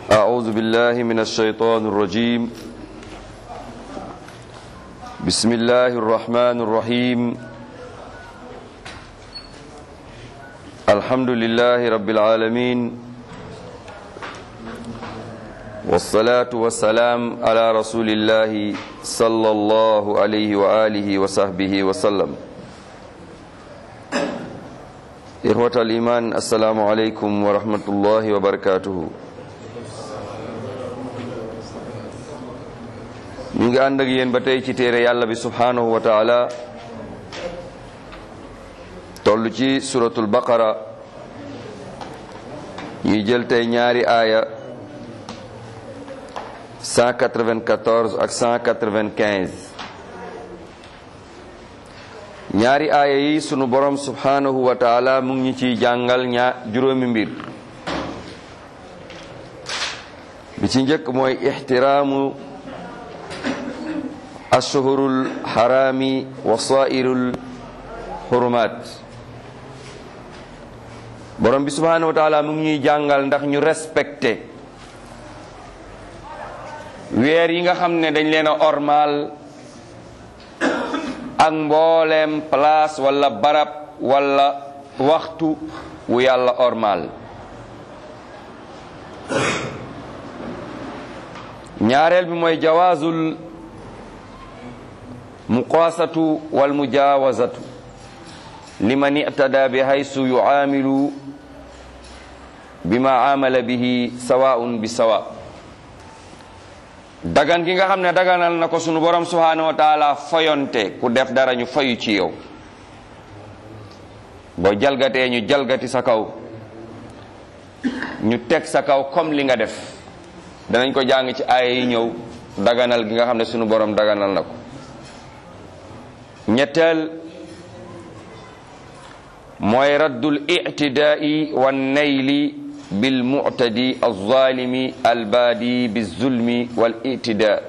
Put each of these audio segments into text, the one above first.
أعوذ بالله من الشيطان الرجيم بسم الله الرحمن الرحيم الحمد لله رب العالمين والصلاة والسلام على رسول الله صلى الله عليه وآله وصحبه وسلم إخوة الإيمان السلام عليكم ورحمة الله وبركاته ñu ngi ànd ak yéen ba tey ci téere yàlla bi subhanahu wa taala toll ci suratul baqara ñuy jël tey ñaari aaya 194 ak 195 ñaari aaya yi sunu borom subhanahu wa taala mu ngi ciy jàngal ñaa juróomi mbir bi ci njëkk mooy ixtiraamu ashuhurul harami wa sairul hurumat borom bi subhanahu wa taala mu ngi ñuy jàngal ndax ñu respecté weer yi nga xam ne dañ leen a ormal ak mbooleem place wala barab wala waxtu wu yàlla ormal ñaareel bi mooy jawaazul muqaasatu wal mujaawazatu liman i'tada bi haysu yu'aamilu bima amala bihi sawaa'un bi sawa dagan gi nga xam ne daganal na ko sunu borom subhaanahu wa taala foyonte ku def dara ñu fayu ci yow boo jalgatee ñu jalgati sa kaw ñu teg sa kaw comme li nga def danañ ko jàng ci aaya yi ñëw daganal gi nga xam ne sunu borom daganal na ko ñetteel mooy raddul ictidaai wa nayli bil muctadi alzalimi albaadi bizulmi wal ictida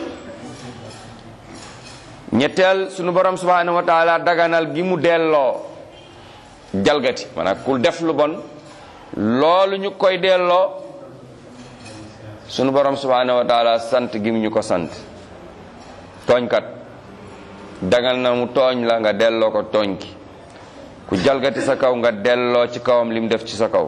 ñetteel sunu borom subhanahu wa taala daganal gi mu delloo jalgati maanaam ku def lu bon loolu ñu koy delloo sunu borom subhanahu wa taala sant gi mu ñu ko sant tooñkat dagal na mu tooñ la nga delloo ko tooñ ki ku jalgati sa kaw nga delloo ci kawam lim def ci sa kaw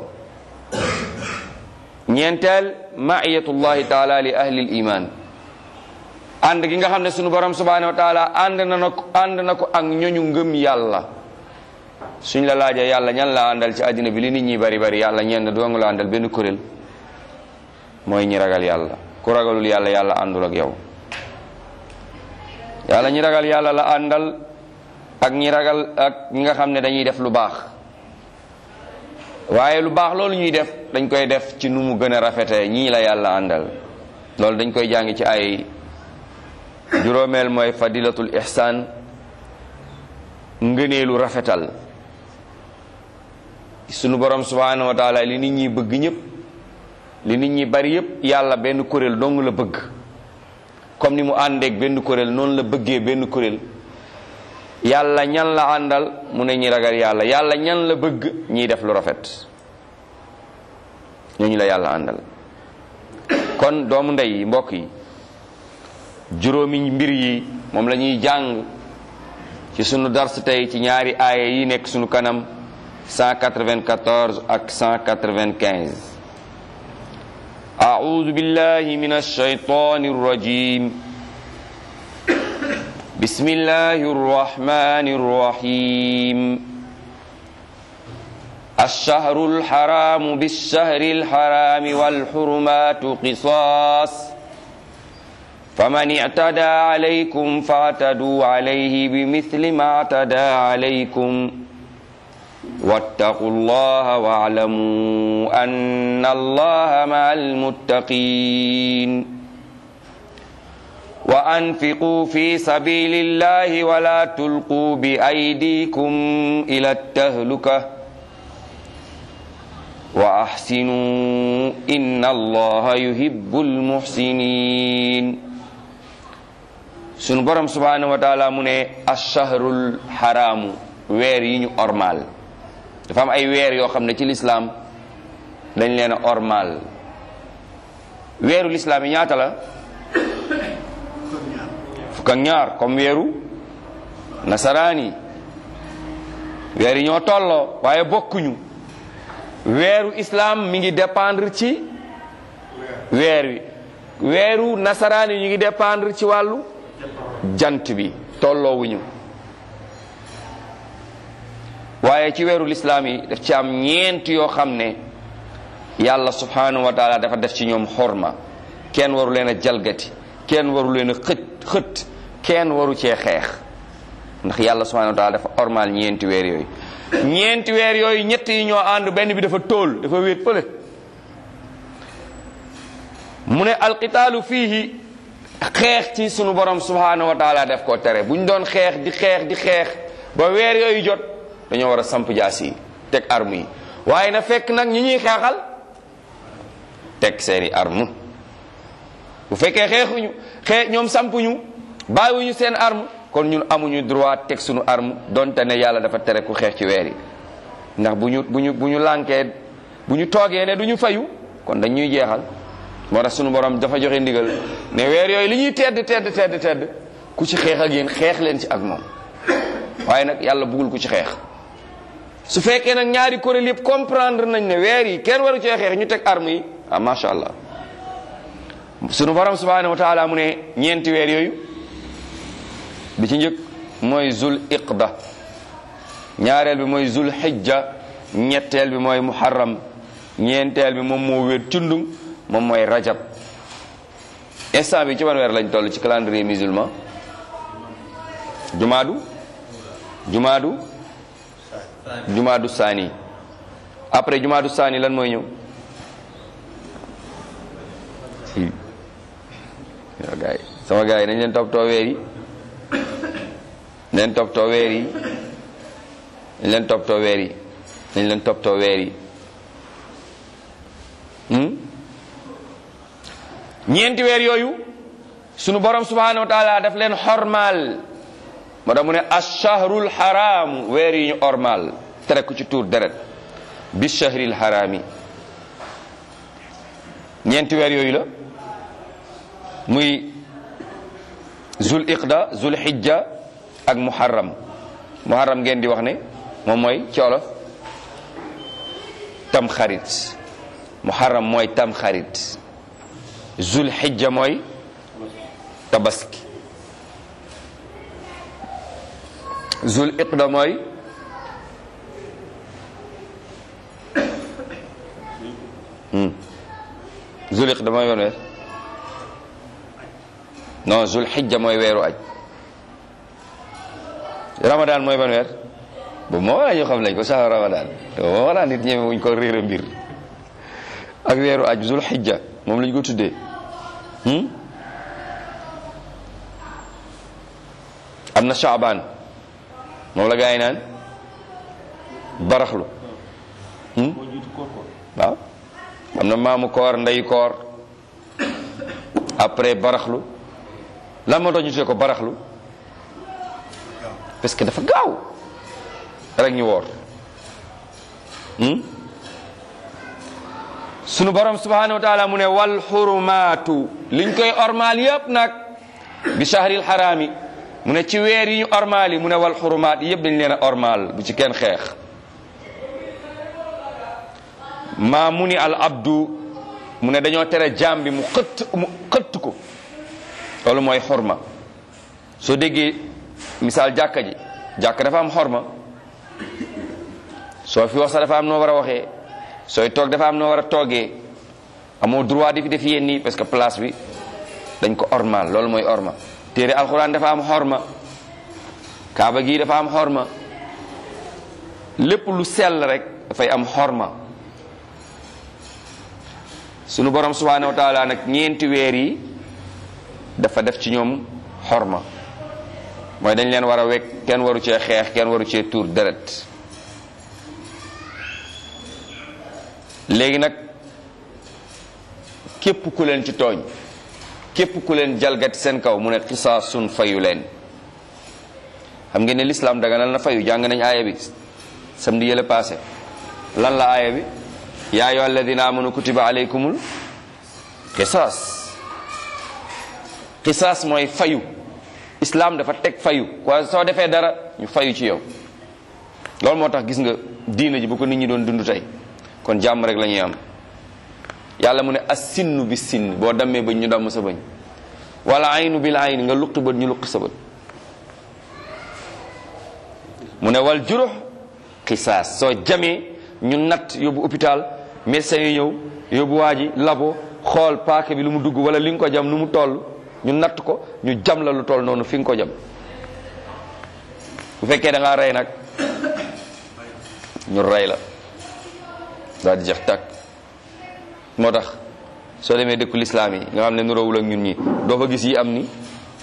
ñeenteel maiyatullahi taala li ahli l iman ànd gi nga xam ne sunu borom subhanahu wa taala ànd na na ko ànd na ko ak ñoñu ngëm yàlla suñ la laajee yàlla ñan la àndal ci àddina bi li nit ñi bari bari yàlla ñenn dong la àndal benn kuréel mooy ñi ragal yàlla ku ragalul yàlla yàlla àndul ak yow yàlla ñi ragal yàlla la àndal ak ñi ragal ak ñi nga xam ne dañuy def lu baax waaye lu baax loolu ñuy def dañ koy def ci nu mu gën a rafetee ñii la yàlla àndal loolu dañ koy jàngi ci ay juróomeel mooy fadilatul ihsaan ngëneelu rafetal sunu borom subhanahu wa taala li nit ñi bëgg ñëpp li nit ñi bari yëpp yàlla benn kuréel dong la bëgg comme ni mu àndeek benn kuréel noonu la bëggee benn kuréel yàlla ñan la àndal mu ne ñi ragal yàlla yàlla ñan la bëgg ñiy def lu rafet ñooñu la yàlla àndal kon doomu ndey yi mbokk yi juróomi mbir yi moom la ñuy jàng ci sunu dars tey ci ñaari aaya yi nekk sunu kanam 194 ak 195 أعوذ بالله من الشيطان الرجيم بسم الله الرحمن الرحيم الشهر الحرام بالشهر الحرام والحرمات قصاص فمن اعتدى عليكم فاعتدوا عليه بمثل ما اعتدى عليكم واتقوا الله واعلموا أن الله مع المتقين وأنفقوا في سبيل الله ولا تلقوا بأيديكم إلى التهلكة وأحسنوا إن الله يحب المحسنين sunu borom subhanahu wa taala mu ne achahrul xaraamu weer yi ñu ormal dafa am ay weer yoo xam ne ci lislaam dañ leen a ormal weeru lislaam yi ñaata la fukk ak ñaar comme weeru nasaraan yi weer yi ñoo tolloo waaye bokkuñu weeru islam mi ngi dépendre ci weer wi weeru nasaraan yi ñu ngi dépendre ci wàllu jant bi tolloowuñu waaye ci weeru lislaam yi daf ci am ñeent yoo xam ne yàlla subhanahu wa taala dafa def ci ñoom xorma kenn waru leen a jalgati kenn waru leen a xët xët kenn waru cee xeex ndax yàlla subhanahu wa taala dafa ormal ñeenti weer yooyu ñeenti weer yooyu ñett yi ñoo ànd benn bi dafa tóol dafa wéet fële mu ne alqitaalu fiihi xeex ci sunu borom subhanahu wa taala def koo tere bu ñu doon xeex di xeex di xeex ba weer yooyu jot dañoo war a samp jaas yi teg arme yi waaye na fekk nag ñi ñuy xeexal teg seeni arme bu fekkee xeexuñu xee ñoom sampuñu bàyyiwuñu seen arme kon ñun amuñu droit teg suñu arme donte ne yàlla dafa tere ku xeex ci weer yi ndax bu ñu bu ñu bu ñu lànkee bu ñu toogee ne du ñu fayu kon dañ ñuy jeexal moo tax sunu borom dafa joxe ndigal ne weer yooyu li ñuy tedd tedd tedd tedd ku ci xeex ak yéen xeex leen ci ak moom waaye nag yàlla bëggul ku ci xeex su fekkee nag ñaari kuréel yëpp comprendre nañ ne weer yi kenn waru cee xeex ñu teg arme yi ah macha allah sunu borom subhanahu wa taala mu ne ñeenti weer yooyu bi ci njëkk mooy zul iqda ñaareel bi mooy zul xijja ñetteel bi mooy muharram ñeenteel bi moom moo wér cundum moom mooy rajab instant bi ci ban weer lañ toll ci calendrier musulman jumaadu jumaadu jumaadu saani après jumaadu saani lan mooy ñëw yow gars yi sama gars yi nañ leen toppatoo weer yi nañ leen toppatoo weer yi nañ leen toppatoo weer yi nañ leen toppatoo weer yi ñeenti weer yooyu sunu borom subhanahu wa taala daf leen xormaal moo tax mu ne achahrul haram weer yi ñu ormaal tere ku ci tuur deret bi chahril harami ñeenti weer yooyu la muy zul iqda zul hijja ak muharram muharram ngeen di wax ne moom mooy ci olof tam xarit muharram mooy tam xarit zul hijja mooy tabaski zul iqda mooy zul iqda mooy ban weer non zul xijja mooy weeru aj ramadan mooy ban weer bu moo wala ñu xam lañ ko sax ramadan moo wala nit ñeme wuñ ko réer mbir ak weeru aj zul xijja moom lañ ko tuddee am na shaaban moom la gaa yi naan baraxlu waaw am na maamu koor ndeyu koor après baraxlu lan moo tax ñu tuddee ko baraxlu parce que dafa gaaw rek ñu woor sunu borom subhanahu wa taala mu ne wal xurumaatu liñ koy ormaal yépp nag bi shahril xaraami mu ne ci weer yi ñu ormaal yi mu ne wal xurumaat yépp dañ leen a ormaal bu ci kenn xeex maa mu ni al abdu mu ne dañoo tere jaam bi mu xëtt mu xëtt ko loolu mooy xorma soo déggee misaal jàkka ji jàkka dafa am xorma soo fi wax sax dafa am noo war a waxee sooy toog dafa am noo war a toogee amoo droit di fi def yéen nii parce que place bi dañ ko ormal loolu mooy orma téere alxuraan dafa am xorma kaaba gi dafa am xorma lépp lu sell rek dafay am xorma sunu borom subhanahu wa taala nag ñeenti weer yi dafa def ci ñoom xorma mooy dañ leen war a wekk kenn waru cee xeex kenn waru cee tuur deret léegi nag képp ku leen ci tooñ képp ku leen jalgati seen kaw mu ne xisaasun fayu leen xam ngeen ne lislaam daganal na fayu jàng nañ aaya bi samedi yële passé lan la aaya bi yaa ayyuha alladina amanu kutiba alaykumul qisaas qisaas mooy fayu islam dafa teg fayu waaye soo defee dara ñu fayu ci yow loolu moo tax gis nga diina ji bu ko nit ñi doon dund tey kon jàmm rek la ñuy am yàlla mu ne as sinnu bi sinn boo dammee bañ ñu damm sa bañ wala aynu bil ayn nga luqi bët ñu luqi sa bët mu ne wal jurux qisaas soo jamee ñu natt yóbbu hôpital médecin yi ñëw yóbbu waa ji labo xool paaka bi lu mu dugg wala li nga ko jam nu mu toll ñu natt ko ñu jam la lu toll noonu fi nga ko jam bu fekkee da ngaa rey nag ñu rey la daal di jeex tàkk moo tax soo demee dëkku lislaam yi nga xam ne nuroowul ak ñun ñi doo fa gis yi am ni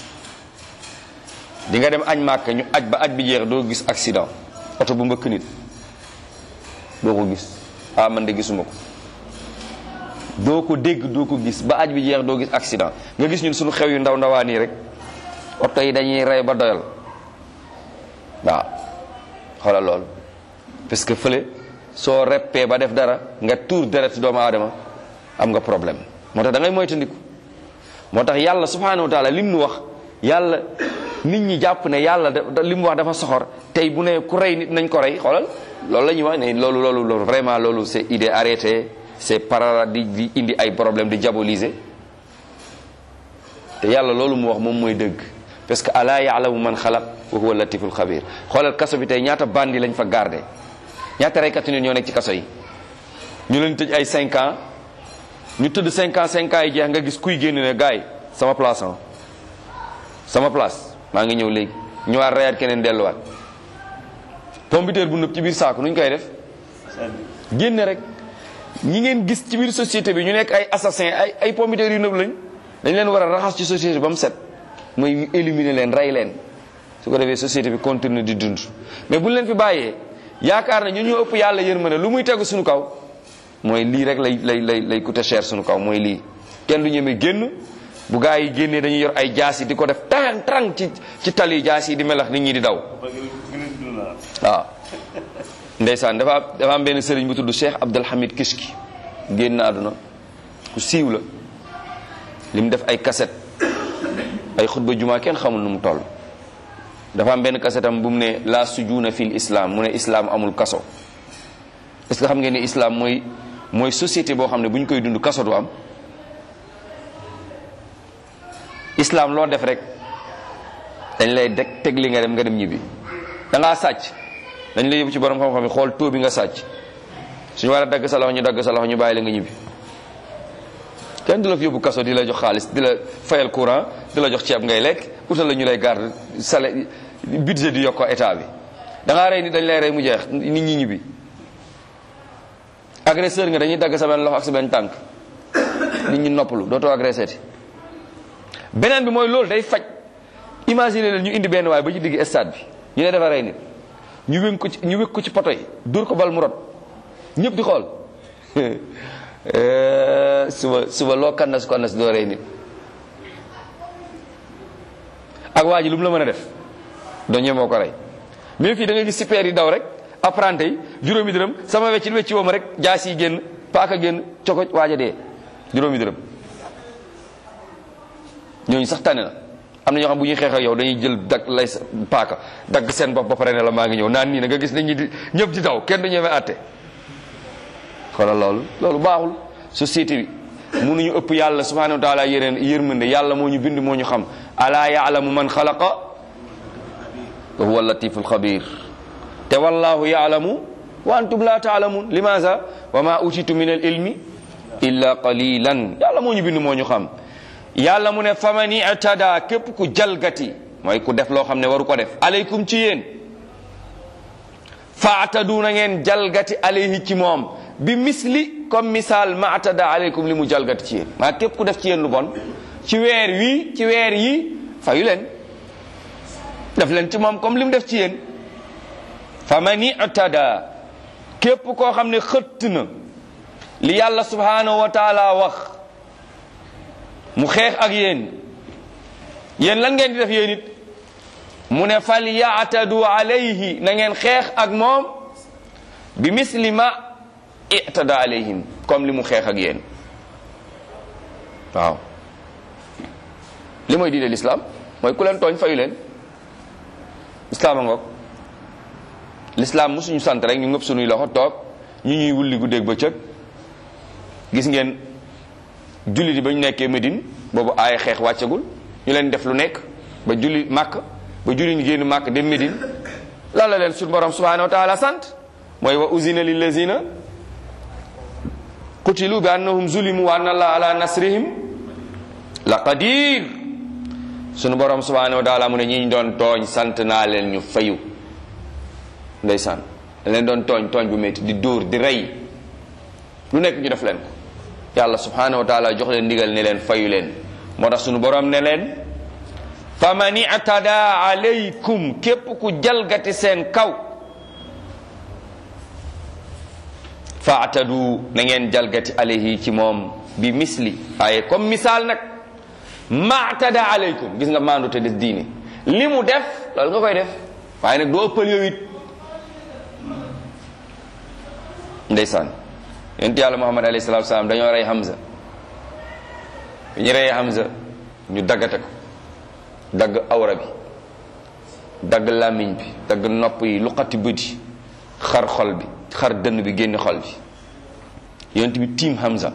di nga dem añ màkk ñu aj ba aj bi jeex doo gis accident oto bu mbëkk nit doo ko gis ah man de gisuma ko doo ko dégg doo ko gis ba aj bi jeex doo gis accident nga gis ñun suñu xew yu ndaw ndawaan yi rek oto yi dañuy rey ba doyal waaw xoolal loolu parce que fële soo reppee ba def dara nga tuur deret doomu aadama am nga problème moo tax da ngay moytandiku moo tax yàlla subhanahu wa taala lim nu wax yàlla nit ñi jàpp ne yàlla da li mu wax dafa soxor tey bu ne ku rey nit nañ ko rey xoolal loolu la ñuy wax ne loolu loolu loolu vraiment loolu c'est idée arrêtée c'est para di di indi ay problème di diaboliser te yàlla loolu mu wax moom mooy dëgg parce que ala yaalamu man xalaq wa huwa latiful xabir xoolal kaso bi tey ñaata bandi lañ fa gardé ñaata reykatu nit ñoo nekk ci kaso yi ñu leen tëj ay 5 ans ñu tëdd 5 ans 5 ans yi jeex nga gis kuy génn ne gars yi sama place ah sama place maa ngi ñëw léegi ñëwaat reyaat keneen delluwaat pompiteer bu nëb ci biir saako nu ñu koy def génne rek ñi ngeen gis ci biir société bi ñu nekk ay assassin ay ay pompiteer yu nëb lañ dañ leen war a raxas ci société ba mu set mooy éliminer leen rey leen su ko defee société bi continue di dund mais bu ñu leen fi bàyyee yaakaar na ñu ñu ëpp yàlla yërmande lu muy tegu suñu kaw mooy lii rek lay lay lay lay coûter cher suñu kaw mooy lii kenn du ñeme génn bu gaa yi génnee dañuy yor ay jaas yi di ko def tàng tàng ci ci tali jaas yi di melax nit ñi di daw waaw ndeysaan dafa dafa am benn sëriñ bu tudd Cheikh Abdul Hamid Kishki génn na àdduna ku siiw la li mu def ay kaset ay xutba jumaa kenn xamul nu mu toll dafa am benn kasetam bu mu ne la sujuuna fil islam mu ne islam amul kaso est-ce que xam ngeen ne islam mooy mooy société boo xam ne bu ñu koy dund kaso du am islam loo def rek dañ lay deg teg li nga dem nga dem ñibbi da ngaa sàcc dañ lay yóbbu ci borom xam-xam yi xool taux bi nga sàcc suñu war a dagg sa loxo ñu dagg sa loxo ñu bàyyi la nga ñibbi kenn du la fi yóbbu kaso di la jox xaalis di la fayal courant di la jox ceeb ngay lekk utal la ñu lay garde salaire budget di yokk ko état bi da ngaa rey nit dañ lay rey mu jeex nit ñi ñibbi agresseur nga dañuy dagg sa benn loxo ak sa benn tànk nit ñi noppalu dootoo agressé ti beneen bi mooy loolu day faj imagine leen ñu indi benn waay ba ci digg stade bi ñu ne dafa rey nit ñu wéng ko ci ñu wékk ko ci poto yi dóor ko bal mu rot ñëpp di xool suba suba loo kannas kannas doo rey nit ak waa ji lu mu la mën a def doo ñemoo ko rey mais fii da nga gis super yi daw rek apprenti yi juróomi dërëm sama wecci wecci wooma rek jaas yi génn paaka génn coko waaja dee juróomi dërëm ñooñu sax tane na am na ñoo xam bu ñuy xeex ak yow dañuy jël dag lay paaka dagg seen bopp ba pare ne la maa ngi ñëw naan nii na nga gis nit ñi di ñëpp di daw kenn du ñëwee àtte xoolal loolu loolu baaxul société bi mënuñu ëpp yàlla subhanahu wa taala yéneen yërmande yàlla moo ñu bind moo ñu xam alaa yaalamu man xalaqa wa huwa latiful xabir te wallahu yaalamu wa antum la taalamun limaza wa ma utitu min al ilmi illa qalilan yàlla moo ñu bind moo ñu xam yàlla mu ne faman itada képp ku jalgati mooy ku def loo xam ne waru ko def aleykum ci yéen faatadu na ngeen jalgati alayhi ci moom bi misli comme misaal ma atada aleykum li mu jalgati ci yéen maa képp ku def ci yéen lu bon ci weer wii ci weer yi fayu leen def leen ci moom comme li mu def ci yéen faman itada képp koo xam ne xëtt na li yàlla subhanahu wa taala wax mu xeex ak yéen yéen lan ngeen di def yéen it mu ne fal yaatadu alayhi na ngeen xeex ak moom bi misli ma itada alayhim comme li mu xeex ak yéen waaw li mooy diine lislaam mooy ku leen tooñ fayu leen lislaam a ngoog lislaam musuñu sant rek ñu ngëpp suñuy loxo toog ñu ñuy wulli guddeeg bëccëg gis ngeen jullit yi ba ñu nekkee Médine boobu aaya xeex wàccagul ñu leen def lu nekk ba julli màkk ba julli ñu génn màkk dem Médine lan la leen suñu borom subhanahu wa taala sant mooy wa uzina lillazina qutilu bi annahum zulimu wa anna allah ala nasrihim la qadir sunu borom subhanahu wa taala mu ne ñi ñu doon tooñ sant naa leen ñu fayu ndeysaan da leen doon tooñ tooñ bu métti di dóor di rey lu nekk ñu def leen ko yàlla subhanahu wa taala jox leen ndigal ne leen fayu leen moo tax sunu borom ne leen fa man i'tada alaykum képp ku jalgati seen kaw faatadu na ngeen jalgati alayhi ci moom bi misli waaye comme misaal nag maatada alaykum gis nga maandu te des diine li mu def loolu nga koy def waaye nag doo ëppal yow it ndeysaan yonent yàlla muhammad alayhi salatu salaam dañoo rey Hamza bi ñu reyee Hamza ñu daggate ko dagg awra bi dagg làmmiñ bi dagg nopp yi luqati bët yi xar xol bi xar dënn bi génn xol bi yonent bi tiim Hamza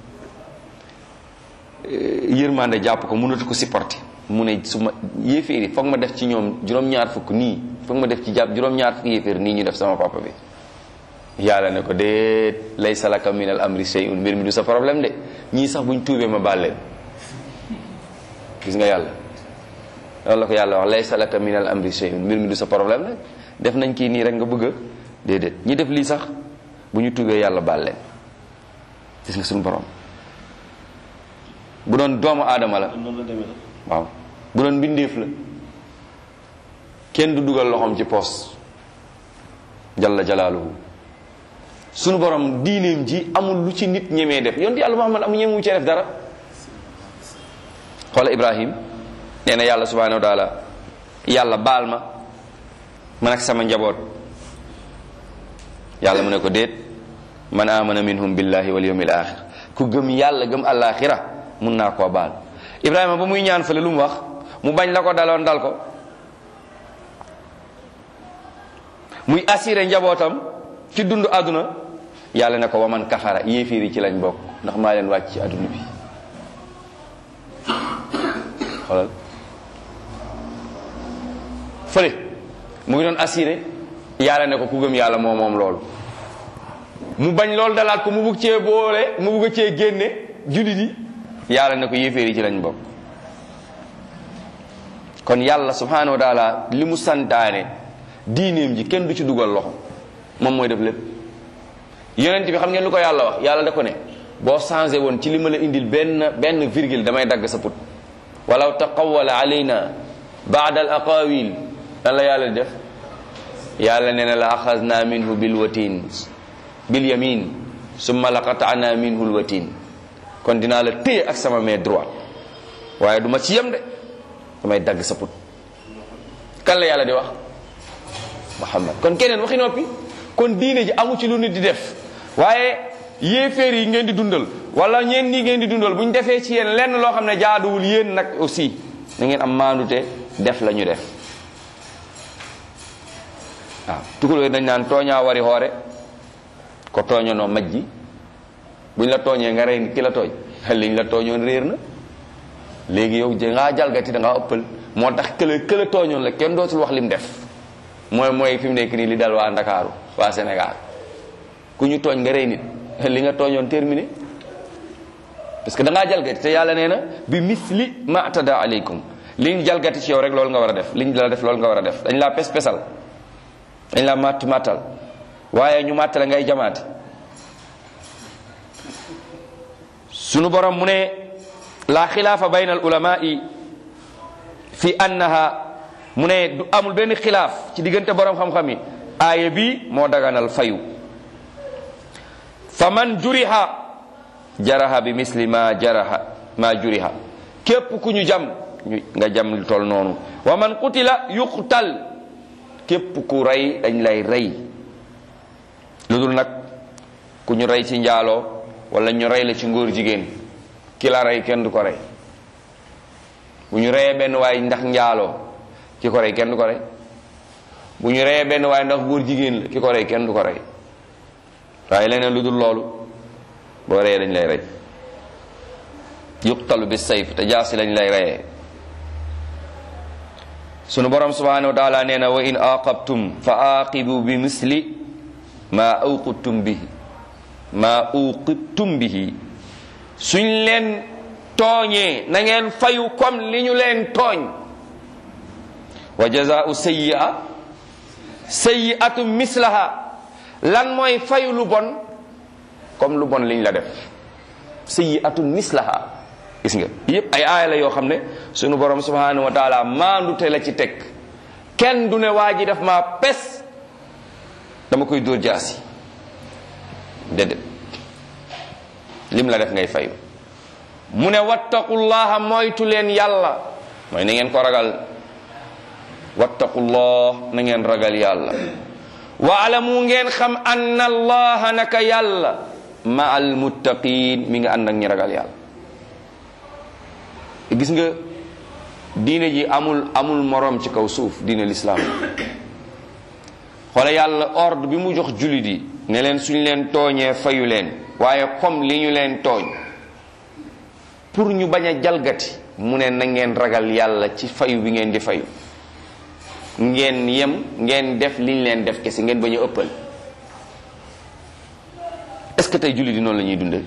yërmande jàpp ko mënatu ko supporter mu ne su ma yéeféeri foog ma def ci ñoom juróom-ñaar fukk nii foog ma def ci jàpp juróom-ñaar fukk yéeféer nii ñu def sama papa bi yàlla ne ko déet laysa laka min al amri shay'un mbir mi du sa problème de ñii sax buñ tuubee ma baal leen gis nga yàlla loolu la ko yàlla wax laysa laka min al amri shay'un mbir mi du sa problème nag def nañ kii nii rek nga bëgg a déedéet ñi def lii sax bu ñu tuubee yàlla baal leen gis nga suñu borom bu doon doomu aadama la waaw bu doon mbindeef la kenn du dugal loxoom ci poos jalla jalaaluhu sunu borom diineem ji amul lu ci nit ñemee def yonent yàlla Muhammad amu ñemee mu ci def dara xoola Ibrahim nee na yàlla subhanahu wa taala yàlla baal ma man ak sama njaboot yàlla mu ne ko déet man amana minhum billahi wal yawmil axir ku gëm yàlla gëm alaxira mun naa koo baal Ibrahima ba muy ñaan fële lu mu wax mu bañ la ko daloon dal ko muy assuré njabootam ci dund àdduna yàlla ne ko waman kafara yéefiir yi ci lañ bokk ndax maa leen wàcc ci àdduna bi xoolal fële mu ngi doon assuré yàlla ne ko ku gëm yàlla moo moom loolu mu bañ loolu dalaat ko mu bugg cee boole mu bugg cee génne jullit yi yàlla ne ko yéeféer yi ci lañ bokk kon yàlla subhanahu wa taala li mu santaane diineem ji kenn du ci dugal loxo moom mooy def lépp yonent bi xam ngeen lu ko yàlla wax yàlla da ko ne boo changé woon ci li ma la indil benn benn virgule damay dagg sa put walaw taqawala alayna baada al aqawil lan la yàlla di def yàlla nee na la axasna minhu bil watin bil yamin summa la qatana minhu l watin kon dinaa la téye ak sama main droite waaye du ma ci yem de damay dagg sa put kan la yàlla di wax muhammad kon keneen waxi noppi kon diine ji amu ci lu nit di def waaye yéeféer yi ngeen di dundal wala ñeen nii ngeen di dundal bu ñu defee ci yéen lenn loo xam ne jaaduwul yéen nag aussi na ngeen am maandute def la ñu def waaw tukulóor dañ naan tooñaa wari xoore ko tooñonoo majji buñ la tooñee nga rey ki la tooñ liñ la tooñoon réer na léegi yow da ngaa jalgati da ngaa ëppal moo tax këla këla tooñoon la kenn dootul wax lim def mooy mooy fi mu nekk nii li dal waa Ndakaaru waa Sénégal ku ñu tooñ nga rey nit li nga tooñoon terminé parce que da ngaa jalgati te yàlla nee na bi misli ma atada aleykum liñ jalgati ci yow rek loolu nga war a def liñ la def loolu nga war a def dañ laa pes pesal dañ laa matt mattal waaye ñu matt la ngay jamaati sunu borom mu ne la xilaafa bayna al ulamai fi annaha mu ne du amul benn xilaaf ci diggante borom xam-xam yi aaya bi moo daganal fayu fa man juriha jaraha bi misli ma jaraha ma juriha képp ku ñu jam ñu nga jam lu tol noonu wa man qutila yuqtal képp ku rey dañ lay rey lu dul nag ku ñu rey ci njaaloo wala ñu rey la ci ngóor jigéen ki la rey kenn du ko rey bu ñu reyee benn waay ndax njaaloo ki ko rey kenn du ko rey bu ñu reyee benn waay ndax góor jigéen la ki ko rey kenn du ko rey waaye leneen lu dul loolu boo reyee dañ lay rey yuqtalu bi sayf te jaasi lañ lay reyee sunu borom subhanahu wa taala nee na wa in aqabtum fa aqibu bi misli ma awqibtum bihi ma uqibtum bihi suñ leen tooñee na ngeen fayu comme li ñu leen tooñ wa jazaau sayyi'a sayyi'atu mislaha lan mooy fayu lu bon comme lu bon liñ la def sayyi'atu mislaha gis nga yépp ay aaya la yoo xam ne sunu borom subhanahu wa taala maandute la ci teg kenn du ne waa ji def maa pes dama koy dóor jaasi déedéet lim la def ngay fayu mu ne wattaqullaha moytu leen yàlla mooy na ngeen ko ragal wattaqullah na ngeen ragal yàlla wa alamu ngeen xam anna allaha naka yàlla ma al muttaqin mi nga ànd ak ñi ragal yàlla gis nga diine ji amul amul morom ci kaw suuf diine lislaam xoole yàlla ordre bi mu jox jullit yi ne leen suñ leen tooñee fayu leen waaye comme li ñu leen tooñ pour ñu bañ a jalgati mu ne na ngeen ragal yàlla ci fayu bi ngeen di fayu ngeen yem ngeen def liñ leen def kese ngeen bañ a ëppal est-ce que tey jullit yi noonu la ñuy dundee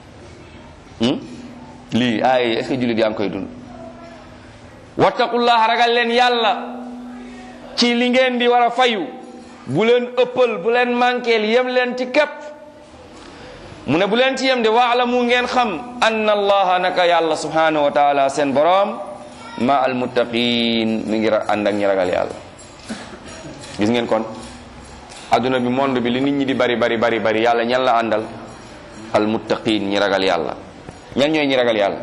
lii ay est-ce que jullit yaa ngi koy dund wattaqullah ragal leen yàlla ci li ngeen di war a fayu bu leen ëppal bu leen manqueel yem leen ci képp mu ne bu leen ci yem de waalamu ngeen xam anna allaha naka yàlla subhanahu wa taala seen boroom ma al muttaqin mi ngi ànd ak ñi ragal yàlla gis ngeen kon adduna bi monde bi li nit ñi di bari bari bari bari yàlla ñan la àndal al muttaqin ñi ragal yàlla ñan ñooy ñi ragal yàlla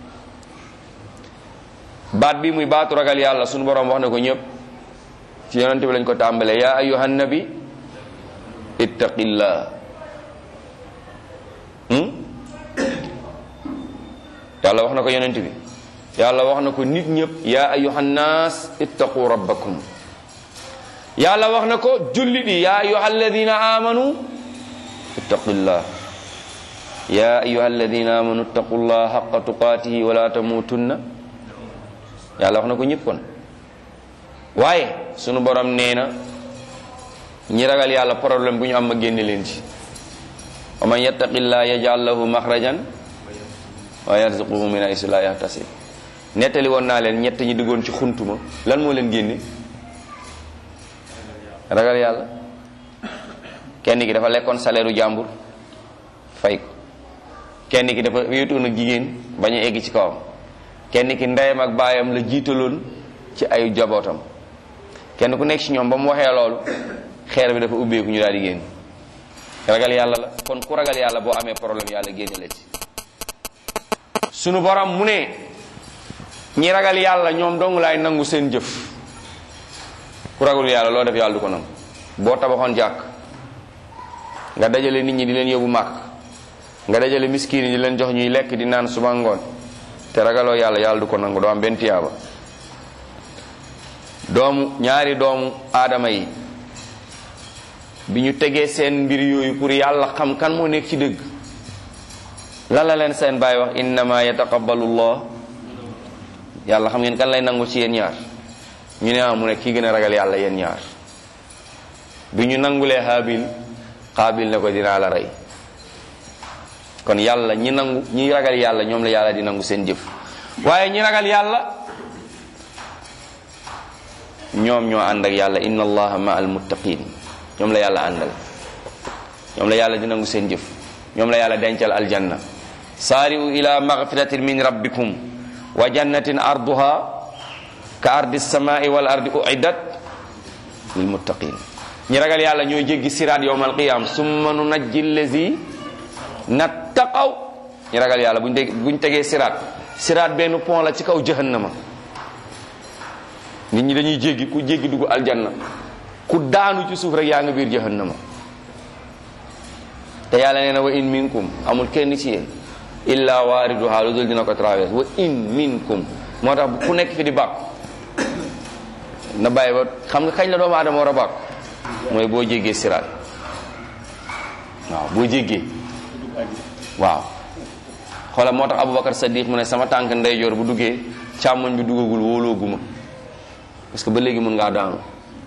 baat bi muy baatu ragal yàlla sunu boroom wax na ko ñëpp ci yonente bi lañ ko tàmbalee ya ayuhan nabi ittaqillah yàlla wax na ko yonente bi yàlla wax na ko nit ñëpp ya ayuhan nas ittaqu rabbakum yàlla wax na ko jullit yi ya ayuha alladina amanu ittaqillah ya ayuha alladina amanu ittaqullah haqqa tuqatihi wala tamutunna yàlla wax na ko ñëpp kon waaye sunu borom nee na ñi ragal yàlla problème bu ñu am ma génne leen ci wa man yattaqillah yaj'al lahu maxrajan wa yarzuquhu min haysu la yahtasib nettali woon naa leen ñett ñi diggoon ci xuntuma lan moo leen génne ragal yàlla kenn ki dafa lekkoon salaire u jàmbur fay ko kenn ki dafa wéetoon ak jigéen bañ a egg ci kawam kenn ki ndeyam ak baayam la jiitaloon ci ay jabootam kenn ku nekk ci ñoom ba mu waxee loolu xeer bi dafa ubbeeku ñu daal di génn ragal yàlla la kon ku ragal yàlla boo amee problème yàlla génne la ci sunu borom mu ne ñi ragal yàlla ñoom dong laay nangu seen jëf ku ragul yàlla loo def yàlla du ko nangu boo tabaxoon jàkk nga dajale nit ñi di leen yóbbu màkk nga dajale miskin yi di leen jox ñuy lekk di naan suba ngoon te ragaloo yàlla yàlla du ko nangu doo am benn tiyaaba doomu ñaari doomu aadama yi bi ñu tegee seen mbir yooyu pour yàlla xam kan moo nekk ci dëgg lan la leen seen baay wax innama yataqabbalullah yàlla xam ngeen kan lay nangu ci yéen ñaar ñu ne ah mu ne kii gën a ragal yàlla yéen ñaar bi ñu nangulee xaabil xaabil ne ko dinaa la rey kon yàlla ñi nangu ñi ragal yàlla ñoom la yàlla di nangu seen jëf waaye ñi ragal yàlla ñoom ñoo ànd ak yàlla inna allaha ma al muttaqin ñoom la yàlla àndal ñoom la yàlla di nangu seen jëf ñoom la yàlla dencal aljanna saari'u ila maghfiratin min rabbikum wa jannatin arduha ka ardi samai wal ardi uiddat lil muttaqin ñi ragal yàlla ñooy jéggi siraat yowm alqiyam summa nunajji allazi nattaqaw ñi ragal yàlla buñ dégg buñ tegee siraat siraat benn pont la ci kaw jahannama nit ñi dañuy jéggi ku jéggi dugg aljanna ku daanu ci suuf rek yaa nga biir jahannama te yàlla nee na wa in minkum amul kenn ci yéen illa waariduha lu dul dina ko traverse wa in minkum moo tax ku nekk fi di bàkku na bàyyi ba xam nga kañ la doomu aadama war a bàkku mooy boo jéggee siraat waaw boo jéggee waaw xoolal moo tax Aboubacar Sadiq mu ne sama tànk ndeyjoor bu duggee càmmoñ bi duggagul wóolooguma parce que ba léegi mun ngaa daanu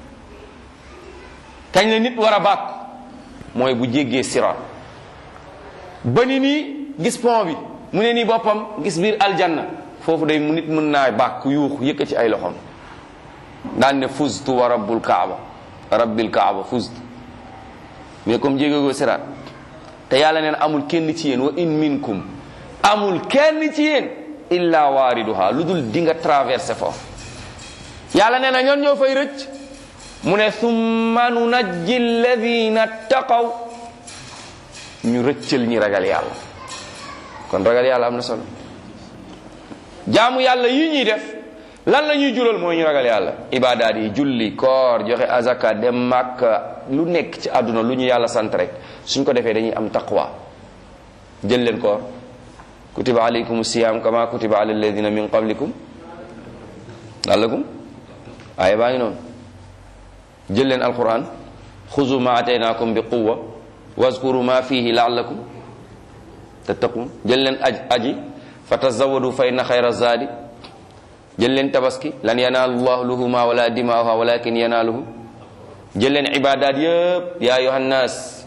kañ la nit war a bàkk mooy bu jéggee siraat ba ni nii gis pont bi mu ne nii boppam gis biir aljanna foofu day mu nit mën naa bàkk yuuxu yëkka ci ay loxoom daan ne fuztu wa rabbul kaaba rabbil kaaba fuztu mais comme jéggagoo siraat te yàlla neen amul kenn ci yéen wa in minkum amul kenn ci yéen illa waariduha lu dul di nga traversé foofu yàlla nee na ñoon ñoo fay rëcc mu ne summa nunajji alladina taqaw ñu rëccal ñi ragal yàlla kon ragal yàlla am na solo jaamu yàlla yi ñuy def lan la ñuy jural mooy ñu ragal yàlla ibadaat yi julli koor joxe azaka dem màkka lu nekk ci àdduna lu ñu yàlla sant rek suñ ko defee dañuy am taqwa jël leen koor kutiba alaykum siyam kama kutiba ala alladina min qablikum lallakum aaya baa ngi noonu jël leen alquran xuzu ma ataynakum bi quwa wazkuru ma fihi laallakum tattaqun jël leen aj aji fa tazawadu fa inna xayra zaadi jël leen tabaski lan yanaalu llahu luhuma wala dimaaha walakin yanaaluhu jël leen ibadat yëpp ya ayuha nnas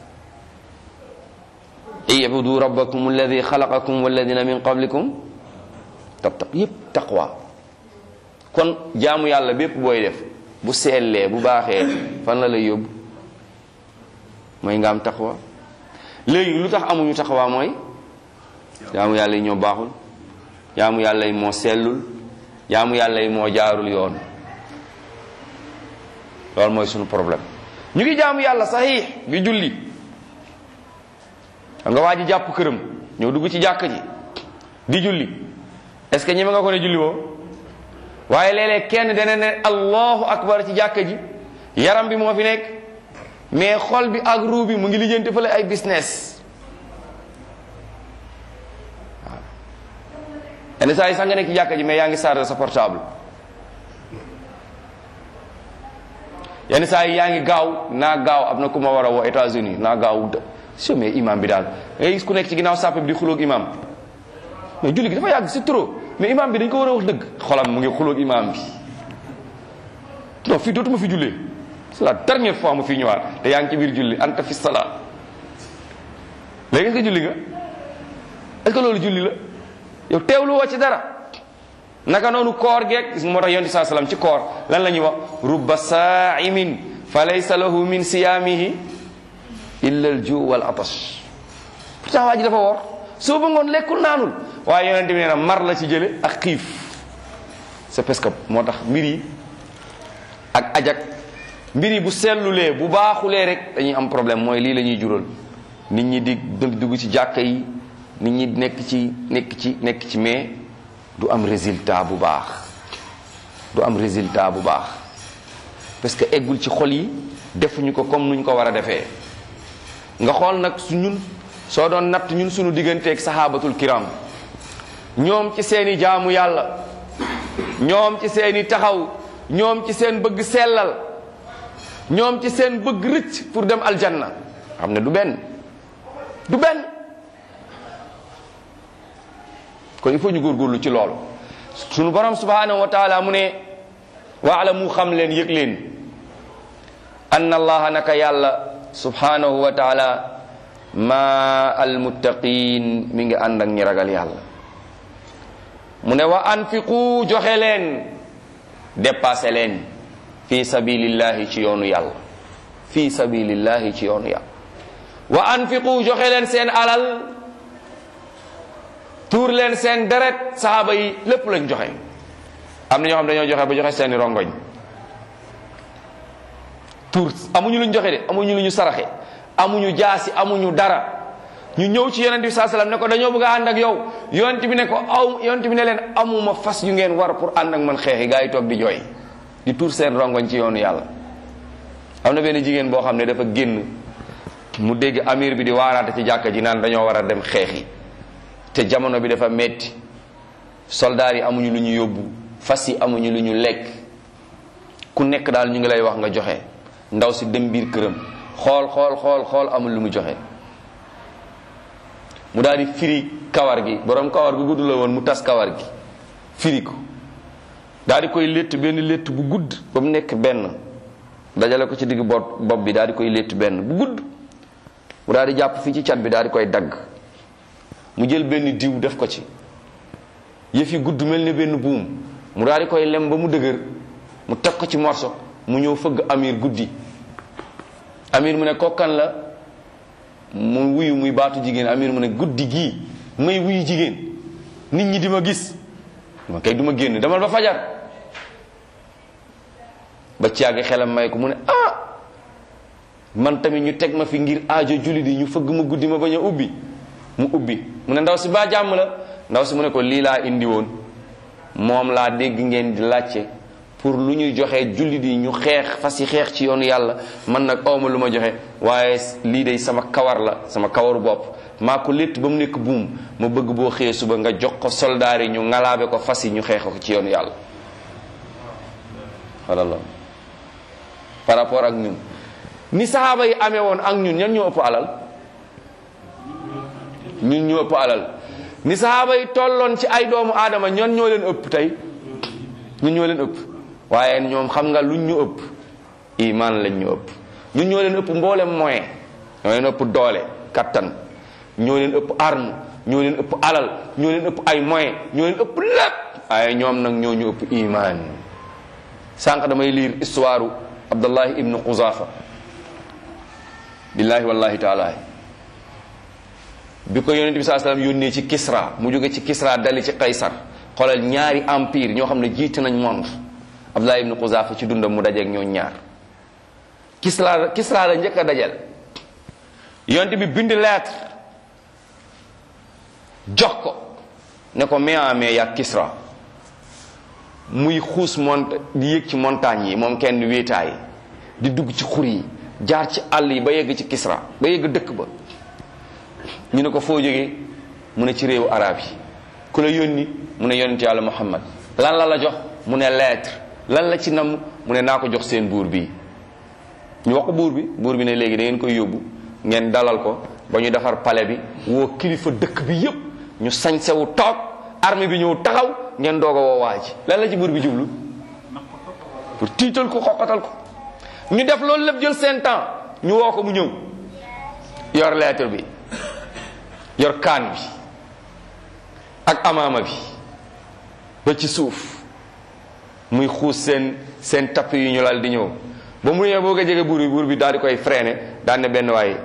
ibudu rabbakum alladi xalaqakum walladina min qablikum tattaq yëpp taqwa kon jaamu yàlla bépp booy def bu seellee bu baaxee fan la lay yóbbu mooy nga am taqwa léegi lu tax amuñu taqwa mooy jaamu yàlla yi ñoo baaxul jaamu yàlla yi moo sellul jaamu yàlla yi moo jaarul yoon loolu mooy sunu problème ñu ngi jaamu yàlla saxiix bi julli xam nga waa ji jàpp këram ñëw dugg ci jàkk ji di julli est-ce que ñeme nga ko ne julli woo waaye léeg-léeg kenn dana ne allahu akbar ci jàkk ji yaram bi moo fi nekk mais xol bi ak ruu bi mu ngi lijjanti fële ay business waaw yenn saa yi sax nga nekk ci jàkk ji mais yaa ngi chargé sa portable yenn saa yi yaa ngi gaaw naa gaaw am na ku ma war a woo États-Unis naa gaaw so mais imam bi daal ngay gis ku nekk ci ginnaaw sàppe bi di xulóog imam mais julli gi dafa yàgg c'est trop mais imam bi dañ ko war a wax dëgg xolam mu ngi xulóog imam bi non fii dootuma fi jullee c'est la dernière fois mu fi ñëwaat te yaa ngi ci biir julli anta fi salaat léegi est-ce que julli nga est-ce que loolu julli la yow teewlu woo ci dara naka noonu koor geeg gis nga moo tax yonent saa salaam ci koor lan la ñuy wax rubba saa'imin fa laysa lahu min siyaamihi illa al ju wal atash pourtant waa ji dafa woor soo ba ngoon lekkul naanul waaye yonent bi nee na mar la ci jële ak xiif c'est parce que moo tax mbir yi ak ajak mbir yi bu sellulee bu baaxulee rek dañuy am problème mooy lii la ñuy jural nit ñi di dugg ci jàkka yi nit ñi nekk ci nekk ci nekk ci mais du am résultat bu baax du am résultat bu baax parce que eggul ci xol yi defuñu ko comme nuñ ko war a defee nga xool nag su ñun soo doon natt ñun suñu digganteeg sahabatul kiram ñoom ci seeni jaamu yàlla ñoom ci seeni taxaw ñoom ci seen bëgg sellal ñoom ci seen bëgg rëcc pour dem aljanna xam ne du benn du benn kon il faut ñu góorgóorlu ci loolu sunu borom subhanahu wa taala mu ne waalamu xam leen yëg leen anna allaha naka yàlla subhanahu wa taala ma almuttaqin mi ngi ànd ak ñi ragal yàlla mu ne wa anfiqu joxe leen dépassé leen fi sabilillahi ci yoonu yàlla fi sabilillahi ci yoonu yàlla wa anfiqu joxe leen seen alal tuur leen seen deret saxaaba yi lépp lañ joxe am na ñoo xam dañoo joxe ba joxe seeni rongoñ tuur amuñu luñ joxe de amuñu lu ñu saraxe amuñu jaasi amuñu dara ñu ñëw ci yonent bi saa salaam ne ko dañoo bëgg a ànd ak yow yonent bi ne ko aw yonent bi ne leen amuma fas yu ngeen war pour ànd ak man xeexi gaa yi toog di jooy di tuur seen rongoñ ci yoonu yàlla am na benn jigéen boo xam ne dafa génn mu dégg amir bi di waaraate ci jàkka ji naan dañoo war a dem xeexi te jamono bi dafa metti soldaar yi amuñu lu ñu yóbbu fas yi amuñu lu ñu lekk ku nekk daal ñu ngi lay wax nga joxe ndaw si dem biir këram xool xool xool xool amul lu mu joxe mu daal di firi kawar gi borom kawar gu gudd la woon mu tas kawar gi firi ko daal di koy létt benn létt bu gudd ba mu nekk benn dajale ko ci digg bopp bopp bi daal di koy létt benn bu gudd mu daal di jàpp fii ci cat bi daal di koy dagg mu jël benn diw def ko ci yëf yi gudd mel ni benn buum mu daal di koy lem ba mu dëgër mu teg ko ci morso mu ñëw fëgg amir guddi amir mu ne kokkan la mu wuyu muy baatu jigéen amir mu ne guddi gii may wuyu jigéen nit ñi di ma gis ma kay du ma génn demal ba fajar ba caagi xelam may ko mu ne ah man tamit ñu teg ma fi ngir aajo julli di ñu fëgg ma guddi ma bañ a ubbi mu ubbi mu ne ndaw si baa jàmm la ndaw si mu ne ko lii laa indi woon moom laa dégg ngeen di laajte pour lu ñuy joxe julli di ñu xeex fas yi xeex ci yoonu yàlla man nag awma lu ma joxe waaye lii day sama kawar la sama kawaru bopp maa ko létt ba mu nekk buum ma bëgg boo xëyee suba nga jox ko soldaar yi ñu ngalaabe ko fas yi ñu xeex ko ci yoonu yàlla walla par rapport ak ñun ni saxaaba yi amee woon ak ñun ñan ñoo ëpp alal ñun ñoo ëpp alal ni saxaaba yi tolloon ci ay doomu aadama ñan ñoo leen ëpp tey ñun ñoo leen ëpp waaye ñoom xam nga luñ ñu ëpp iman lañ ñu ëpp ñun ñoo leen ëpp mboolem moyen ñoo leen ëpp doole kattan ñoo leen ëpp arme ñoo leen ëpp alal ñoo leen ëpp ay moyen ñoo leen ëpp lépp waaye ñoom nag ñoo ñu ëpp iman sànq damay liir histoire abdullahi ibnu xuzafa billahi wallahi taala bi ko yonente bi saa sallam yónnee ci kisra mu jóge ci kisra dali ci kaysar xoolal ñaari empire ñoo xam ne jiite nañ monde abdullahi ibnu xuzafa ci dundam mu dajeeg ñoo ñaar kisra kisra la njëkk a dajal yonente bi bind lettre jox ko ne ko mais en mais yaa kisra muy xuus mont di yéeg ci montagne yi moom kenn wéetaay di dugg ci xur yi jaar ci àll yi ba yegg ci kisra ba yegg dëkk ba ñu ne ko foo jógee mu ne ci réewu arab yi ku la yónni mu ne yonent yàlla muhammad lan la la jox mu ne lettre lan la ci nam mu ne naa ko jox seen buur bi ñu wax ko buur bi buur bi ne léegi da ngeen koy yóbbu ngeen dalal ko ba ñu defar palais bi woo kilifa dëkk bi yépp ñu sañsewu toog armée bi ñëw taxaw ngeen doog a woo waa ji lan la ci buur bi jublu pour tiital ko xoqatal ko ñu def loolu lépp jël seen temps ñu woo ko mu ñëw yor lettre bi yor kaan bi ak amaama bi ba ci suuf muy xuus seen seen tapp yu ñu lal di ñëw ba mu ñëwee boo ko jege buur bi buur bi daal di koy freiné daan ne benn waaye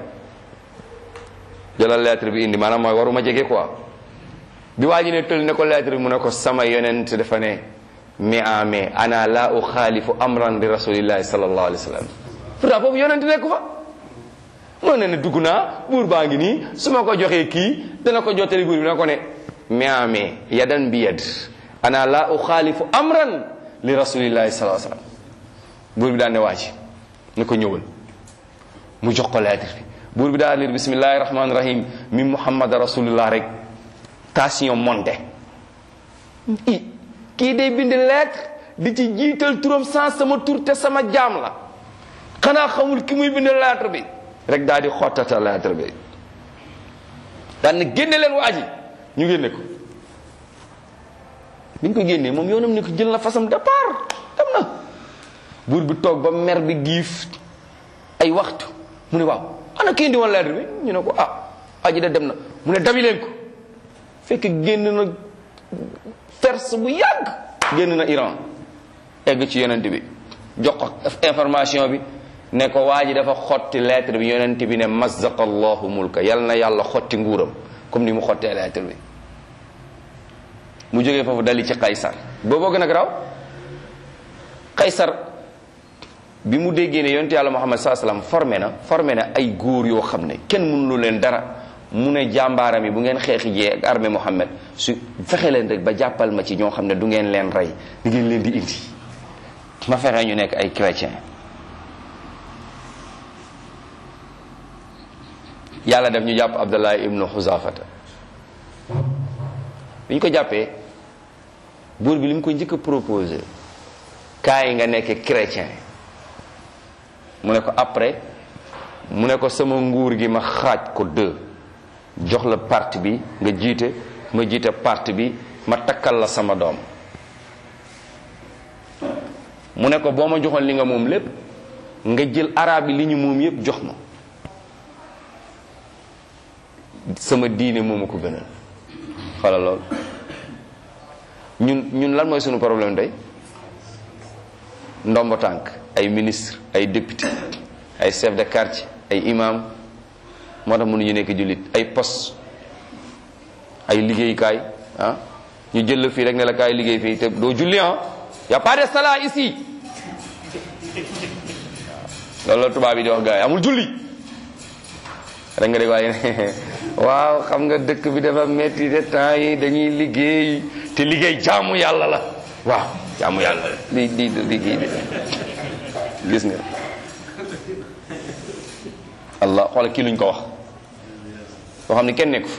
jëlal lettre bi indi maanaam mooy waruma jege quoi bi waa ji ne tël ne ko lettre bi mu ne ko sama yonent dafa ne mais en mais ana la uxaalifu amran li rasulillahi sallallahu alayhi wa sallam pourtant foofu yonent nekku fa moo ne ne dugg naa buur baa ngi nii su ma ko joxee kii dana ko jottali buur bi na ko ne mais en mais yadan bi yad ana la uxaalifu amran li rasulillahi sallallahu alayhi wa sallam buur bi daan ne waa ji ne ko ñëwal mu jox ko lettre bi buur bi daal liir bismillahi rahmaani rahim min muhammad rasulullah rek tension monté i kii day bind lettre di ci jiital turam sans sama tur te sama jaam la xanaa xamul ki muy bind lettre bi rek daal di xottata lettre bi daan na génne leen waa ji ñu génne ko bi ñu ko génnee moom yoonam ne ko jël na fasam départ dem na buur bi toog ba mer bi giif ay waxtu mu ne waaw ana kii indi woon lettre bi ñu ne ko ah aji da dem na mu ne dabi leen ko fekk génn na Perse bu yàgg génn na Iran egg ci yonent bi jox ko information bi ne ko waa ji dafa xotti lettre bi yonent bi ne mazzaqa allahu mulka yal na yàlla xotti nguuram comme ni mu xottee lettre bi mu jógee foofu dali ci Qaysar booboo gën a garaaw Qaysar bi mu déggee ne yonent yàlla Muhammad saa salaam formé na formé na ay góor yoo xam ne kenn mënulu leen dara mu ne jàmbaaram yi bu ngeen xeexi jee ak armée Muhammad su fexe leen rek ba jàppal ma ci ñoo xam ne du ngeen leen rey di ngeen leen di indi ma fexe ñu nekk ay chrétien yàlla def ñu jàpp Abdallah ibnu Xuzafata bi ñu ko jàppee buur bi li mu ko njëkk a proposé kaay nga nekk chrétien mu ne ko après mu ne ko sama nguur gi ma xaaj ko deux jox la parti bi nga jiite ma jiite parti bi ma takkal la sama doom mu ne ko boo ma joxoon li nga moom lépp nga jël arab yi li ñu moom yépp jox ma sama diine moomu ko gënal xala lool ñun ñun lan mooy sunu problème tey ndombo tànk ay ministre ay député ay chef de quartier ay imam moo tax mënuñu nekk jullit ay poste ay liggéeykaay ah ñu jël la fii rek ne la kaay liggéey fii te doo julli ah y a pas de salat ici loolu la tubaab yi di wax gars yi amul julli rek nga dégg waaye waaw xam nga dëkk bi dafa metti de temps yi dañuy liggéey te liggéey jaamu yàlla la waaw jaamu yàlla la li di liggéey de gis nga allah xoola kii luñ ko wax boo xam ne kenn nekku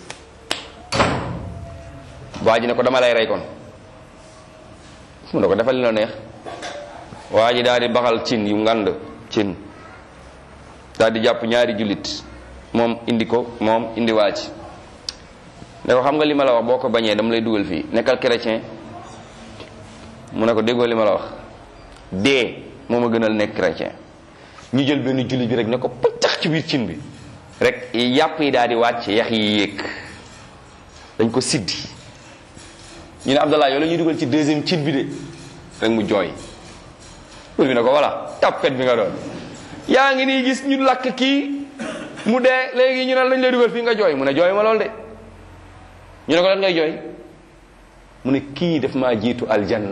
waa ji ne ko dama lay rey kon mu ne ko defal li la neex waa ji daal di baxal cin yu ngand cin daal di jàpp ñaari jullit moom indi ko moom indi waa ci ne ko xam nga li ma la wax boo ko bañee dama lay dugal fii nekkal chrétien mu ne ko déggoo li ma la wax dee moo ma gënal nekk chrétien ñu jël benn jullit bi rek ne ko pëccax ci biir cin bi rek yàpp yi daal di wàcc yax yi yéeg dañ ko siddi ñu ne Abdallah yow la ñuy dugal ci deuxième cin bi de rek mu jooy pour bi ne ko voilà tapet bi nga doon yaa ngi nii gis ñu lakk kii mu dee léegi ñu ne lañ lay dugal fii nga jooy mu ne jooy ma lool de ñu ne ko lan ngay jooy mu ne kii daf maa jiitu aljanna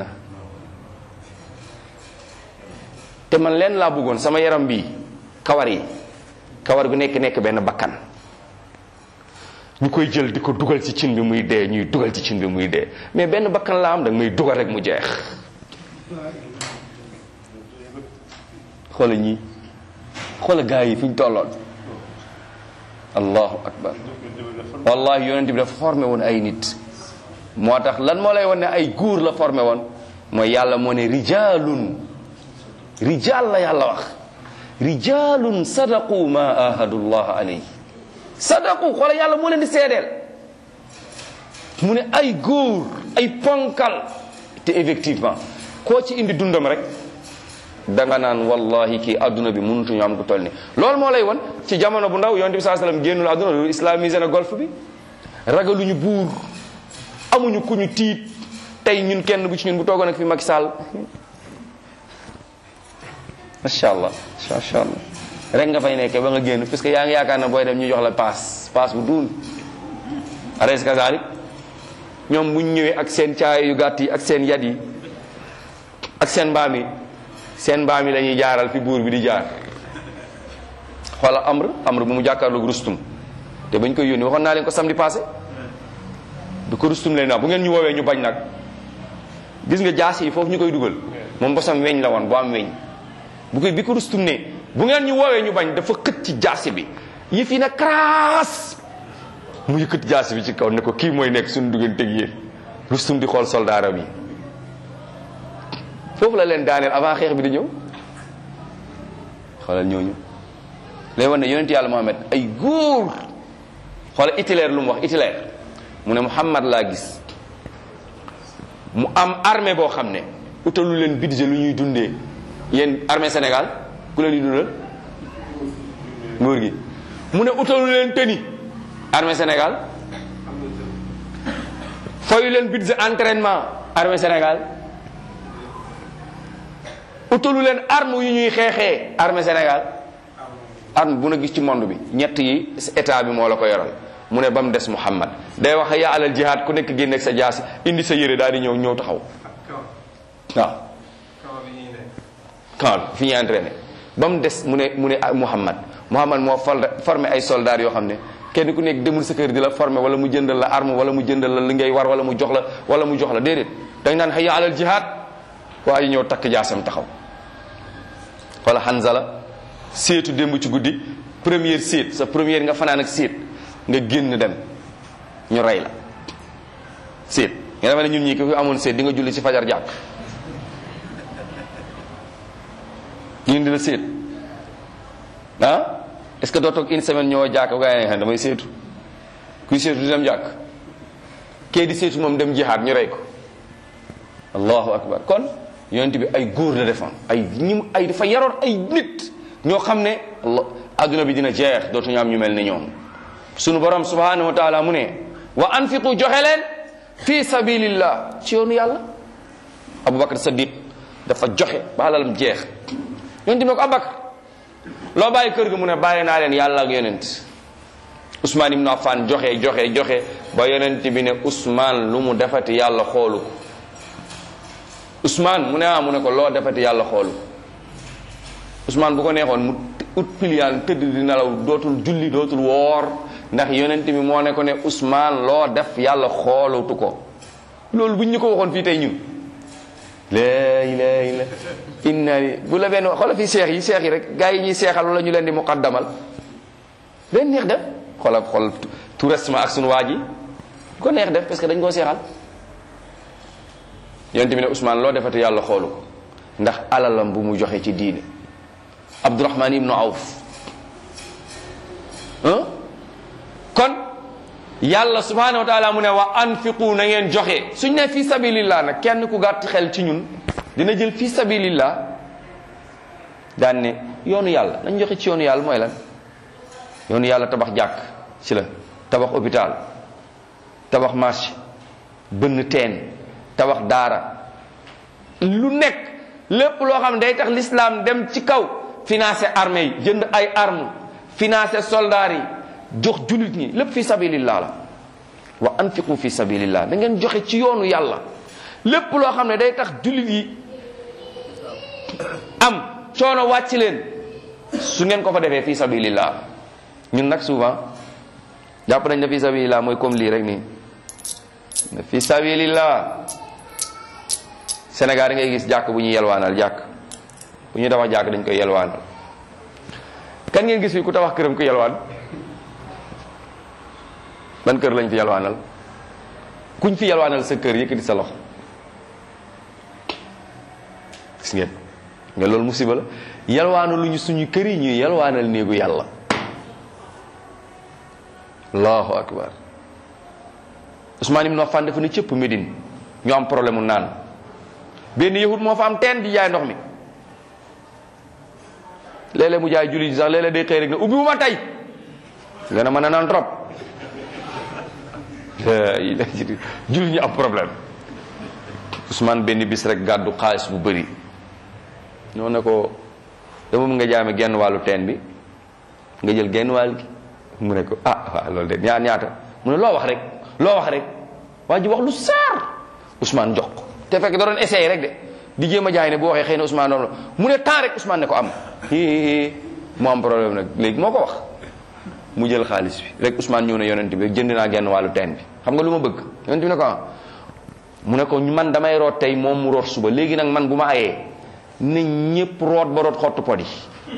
te man leen laa bëggoon sama yaram bi kawar yi kawar gu nekk nekk benn bakkan ñu koy jël di ko dugal ci cin bi muy dee ñuy dugal ci cin bi muy dee mais benn bakkan laa am da nga may dugal rek mu jeex xoola ñii xoola gaa yi fi ñu tolloon allahu akbar wallahi yonent bi dafa formé woon ay nit moo tax lan moo lay won ne ay góor la formé woon mooy yàlla moo ne rijalun rijal la yàlla wax rijalun sadaqu ma ahadullah alayhi sadaqu xoola yàlla moo leen di seedeel mu ne ay góor ay ponkal te effectivement koo ci indi dundam rek danga naan wallahi kii adduna bi mënutuñu am ku toll ni loolu moo lay won ci jamono bu ndaw yonent bi saa sallam génnul adduna loolu islamisé na golf bi ragaluñu buur amuñu ku ñu tiit tey ñun kenn bu ci ñun bu toogoon ak fi Macky Sall macha allah macha allah rek nga fay nekkee ba nga génn parce que yaa ngi yaakaar na booy dem ñu jox la paas paas bu duun ares kazalik ñoom buñ ñëwee ak seen caay yu gàtt yi ak seen yat yi ak seen mbaam yi seen mbaam yi la ñuy jaaral fi buur bi di jaar xoola amr amr bu mu jàkkaarloog rustum te bañ koy yónni waxoon naa leen ko samedi passé bi ko rustum leen naa bu ngeen ñu woowee ñu bañ nag gis nga jaas yi foofu ñu koy dugal moom bosam weñ la woon bu am weñ bu koy bi ko rustum ne bu ngeen ñu woowee ñu bañ dafa xët ci jaasi bi yi fi na karaas mu yëkkati jaasi bi ci kaw ne ko kii mooy nekk suñu digganteeg yéen rustum di xool soldaaram yi foofu la leen daaneel avant xeex bi di ñëw xoolal ñooñu lay wan ne yonent yàlla Muhammad ay góor xoolal Hitler lu mu wax Hitler mu ne Muhammad laa gis mu am armée boo xam ne utalu leen budget lu ñuy dundee yéen armée Sénégal ku leen di dundal nguur gi mu ne utalu leen tëni armée Sénégal fayu leen budget entraînement armée Sénégal utalu leen arme yu ñuy xeexee armée Sénégal arme bu na gis ci monde bi ñett yi état bi moo la ko yoral mu ne ba mu des Muhammad day wax yaa alal jihaad ku nekk génneeg sa jaasi indi sa yére daal di ñëw ñëw taxaw waaw camp fi ñuy entraîné ba mu des mu ne mu ne Muhammad Muhammad moo formé ay soldats yoo xam ne kenn ku nekk demul sa kër di la formé wala mu jëndal la arme wala mu jëndal la li ngay war wala mu jox la wala mu jox la déedéet dañ naan hayya alal jihaad waa ji ñëw takk jaasam taxaw wala Hanzala seetu démb ci guddi première seet sa première nga fanaan ak seet nga génn dem ñu rey la séet nga defe ne ñun ñi ko fi amoon séet di nga julli ci fajar jàkk ñu di la séet ah est ce que doo toog une semaine ñëw jàkk bu gaa yi ne damay séetu kuy séetu di dem jàkk kee di séetu moom dem jihaad ñu rey ko allahu akbar kon yonent bi ay góor la defoon ay ñi ay dafa yaroon ay nit ñoo xam ne allah adduna bi dina jeex dootuñu am ñu mel ne ñoom sunu borom subhanahu wa taala mu ne wa anfiqu joxe leen fi sabilillah ci yoonu yàlla abubakar sadiq dafa joxe ba alalam jeex yonent bi ne ko abubakar loo bàyyi kër ga mu ne bàyyi naa leen yàlla ak yonent Ousmane ibnu Affan joxe joxe joxe ba yonent bi ne Ousmane lu mu defati yàlla xoolu ko Ousmane mu ne ah mu ne ko loo defati yàlla xoolu ko Ousmane bu ko neexoon mu ut piliyaan tëdd di nelaw dootul julli dootul woor ndax yonent bi moo ne ko ne Ousmane loo def yàlla xoolutu ko loolu buñ ñu ko waxoon fii tey ñun laa ilaaha illa inna li bu la benn xoola fii seex yi seex yi rek gars yi ñuy seexal wala ñu leen di muqaddamal leen neex def xoola xool tout restement ak sunu waa ji ko neex def parce que dañ koo seexal yonent bi ne Ousmane loo defati yàlla xoolu ko ndax alalam bu mu joxe ci diine Abdurahman ibnu Awf kon yàlla subhanahu wa taala mu ne wa anfiqu na ngeen joxe suñ ne fi sabilillah nag kenn ku gàtt xel ci ñun dina jël fi sabilillah daan ne yoonu yàlla nañ joxe ci yoonu yàlla mooy lan yoonu yàlla tabax jàkk ci la tabax hôpital tabax marché bënn teen tabax daara lu nekk lépp loo xam ne day tax l'islam dem ci kaw financer armée yi jënd ay armes financer soldats yi jox jullit ñi lépp fi sabilillah la wa anfiqu fi sabilillah da ngeen joxe ci yoonu yàlla lépp loo xam ne day tax jullit yi am coono wàcc leen su ngeen ko fa defee fi sabilillah ñun nag souvent jàpp nañ ne fi sabilillah mooy comme lii rek nii fi sabilillah Sénégal da ngay gis jàkk bu ñuy yelwaanal jàkk bu ñuy tabax jàkk dañ koy yelwaanal kan ngeen gis fi ku tabax këram ku yelwaan ban kër lañ fi yelwaanal kuñ fi yelwaanal sa kër yëkkati sa loxo gis ngeen nga loolu musiba la yelwaanu lu ñu suñu kër yi ñuy yelwaanal néegu yàlla allahu akbar Ousmane ibn Affan dafa ne cëpp Médine ñu am problème mu naan benn yahud moo fa am teen di jaay ndox mi léeg-léeg mu jaay julli sax léeg-léeg day xëy rek ne ubbi wu ma tey nga ne mën na naan trop julli ñu am problème Ousmane benn bis rek gàddu xaalis bu bëri ñoo ne ko dama nga jaay ma genn wàllu teen bi nga jël genn wàll gi mu ne ko ah waaw loolu de ñaar ñaata mu ne loo wax rek loo wax rek waa ji wax lu saar Ousmane jox ko te fekk da doon essayé rek de di jéem a jaay ne bu waxee xëy na Ousmane doon mu ne temps rek Ousmane ne ko am mu am problème nag léegi moo ko wax mu jël xaalis bi rek Ousmane ñëw ne yonent bi jënd naa genn wàllu teen bi xam nga lu ma bëgg yonent bi ne ko ah mu ne ko man damay root tey moom mu root suba léegi nag man bu ma ayee ne ñépp root ba root xottu pot yi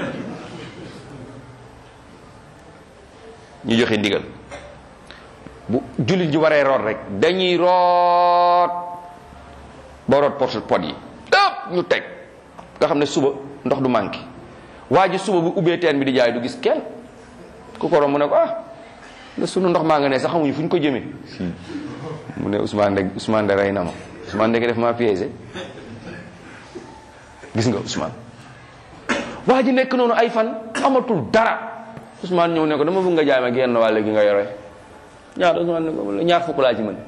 ñu joxe ndigal bu jullit ji waree root rek dañuy root ba root pot pot yi ëpp ñu teg nga xam ne suba ndox du manqué waa ji suba bu ubbee teen bi di jaay du gis kenn ku ko romb mu ne ko ah la sunu ndox maa nga ne sax xamuñu fu ñu ko jëmee mu ne Ousmane de Ousmane de rey na ma Ousmane de def maa piégé gis nga Ousmane waa ji nekk noonu ay fan amatul dara Ousmane ñëw ne ko dama bëgg nga jaay ma genn wàll gi nga yore ñaar Ousmane ne ko ñaar fukk laa ci mën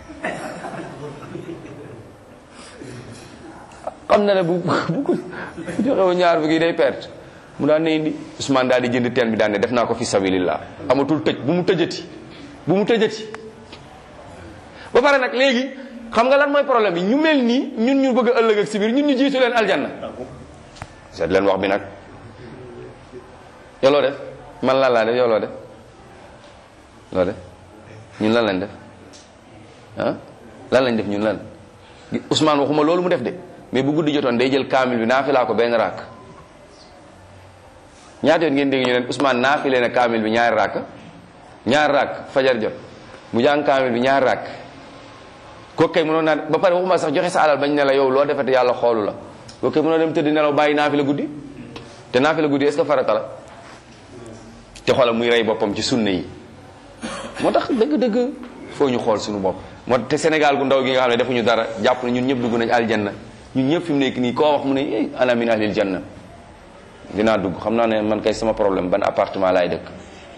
xam na ne bu bu ko joxewu ñaar fukk yi day perte mu daan ne indi Ousmane daal di jënd teen bi daan ne def naa ko fi sabilillah amatul tëj bu mu tëjati bu mu tëjati ba pare nag léegi xam nga lan mooy problème bi ñu mel nii ñun ñu bëgg a ëllëg ak si biir ñun ñu jiitu leen aljanna seet leen wax bi nag yow loo def man lan laa def yow loo def loo def ñun lan lañ def ah lan lañ def ñun lan Ousmane waxuma loolu mu def de mais bu guddi jotoon day jël kaamil bi naafilaa ko benn raak ñaata yoon ngeen dégg ñu leen Ousmane naafile na kaamil bi ñaari raak ñaari raak fajar jot mu jàng kaamil bi ñaari raak kooku kay mënoon naa ba pare waxuma sax joxe sa alal bañ ne la yow loo defete yàlla xoolu la kooku kay mënoon dem tëdd nelaw bàyyi naa fi la guddi te naa fi la guddi est-ce que farata la te xoolal muy rey boppam ci sunna yi moo tax dëgg-dëgg foo ñu xool suñu bopp moo te Sénégal gu ndaw gi nga xam ne defuñu dara jàpp na ñun ñëpp dugg nañ aljanna ñun ñëpp fi mu nekk nii koo wax mu ne eh ana min ahlil janna dinaa dugg xam naa ne man kay sama problème ban appartement laay dëkk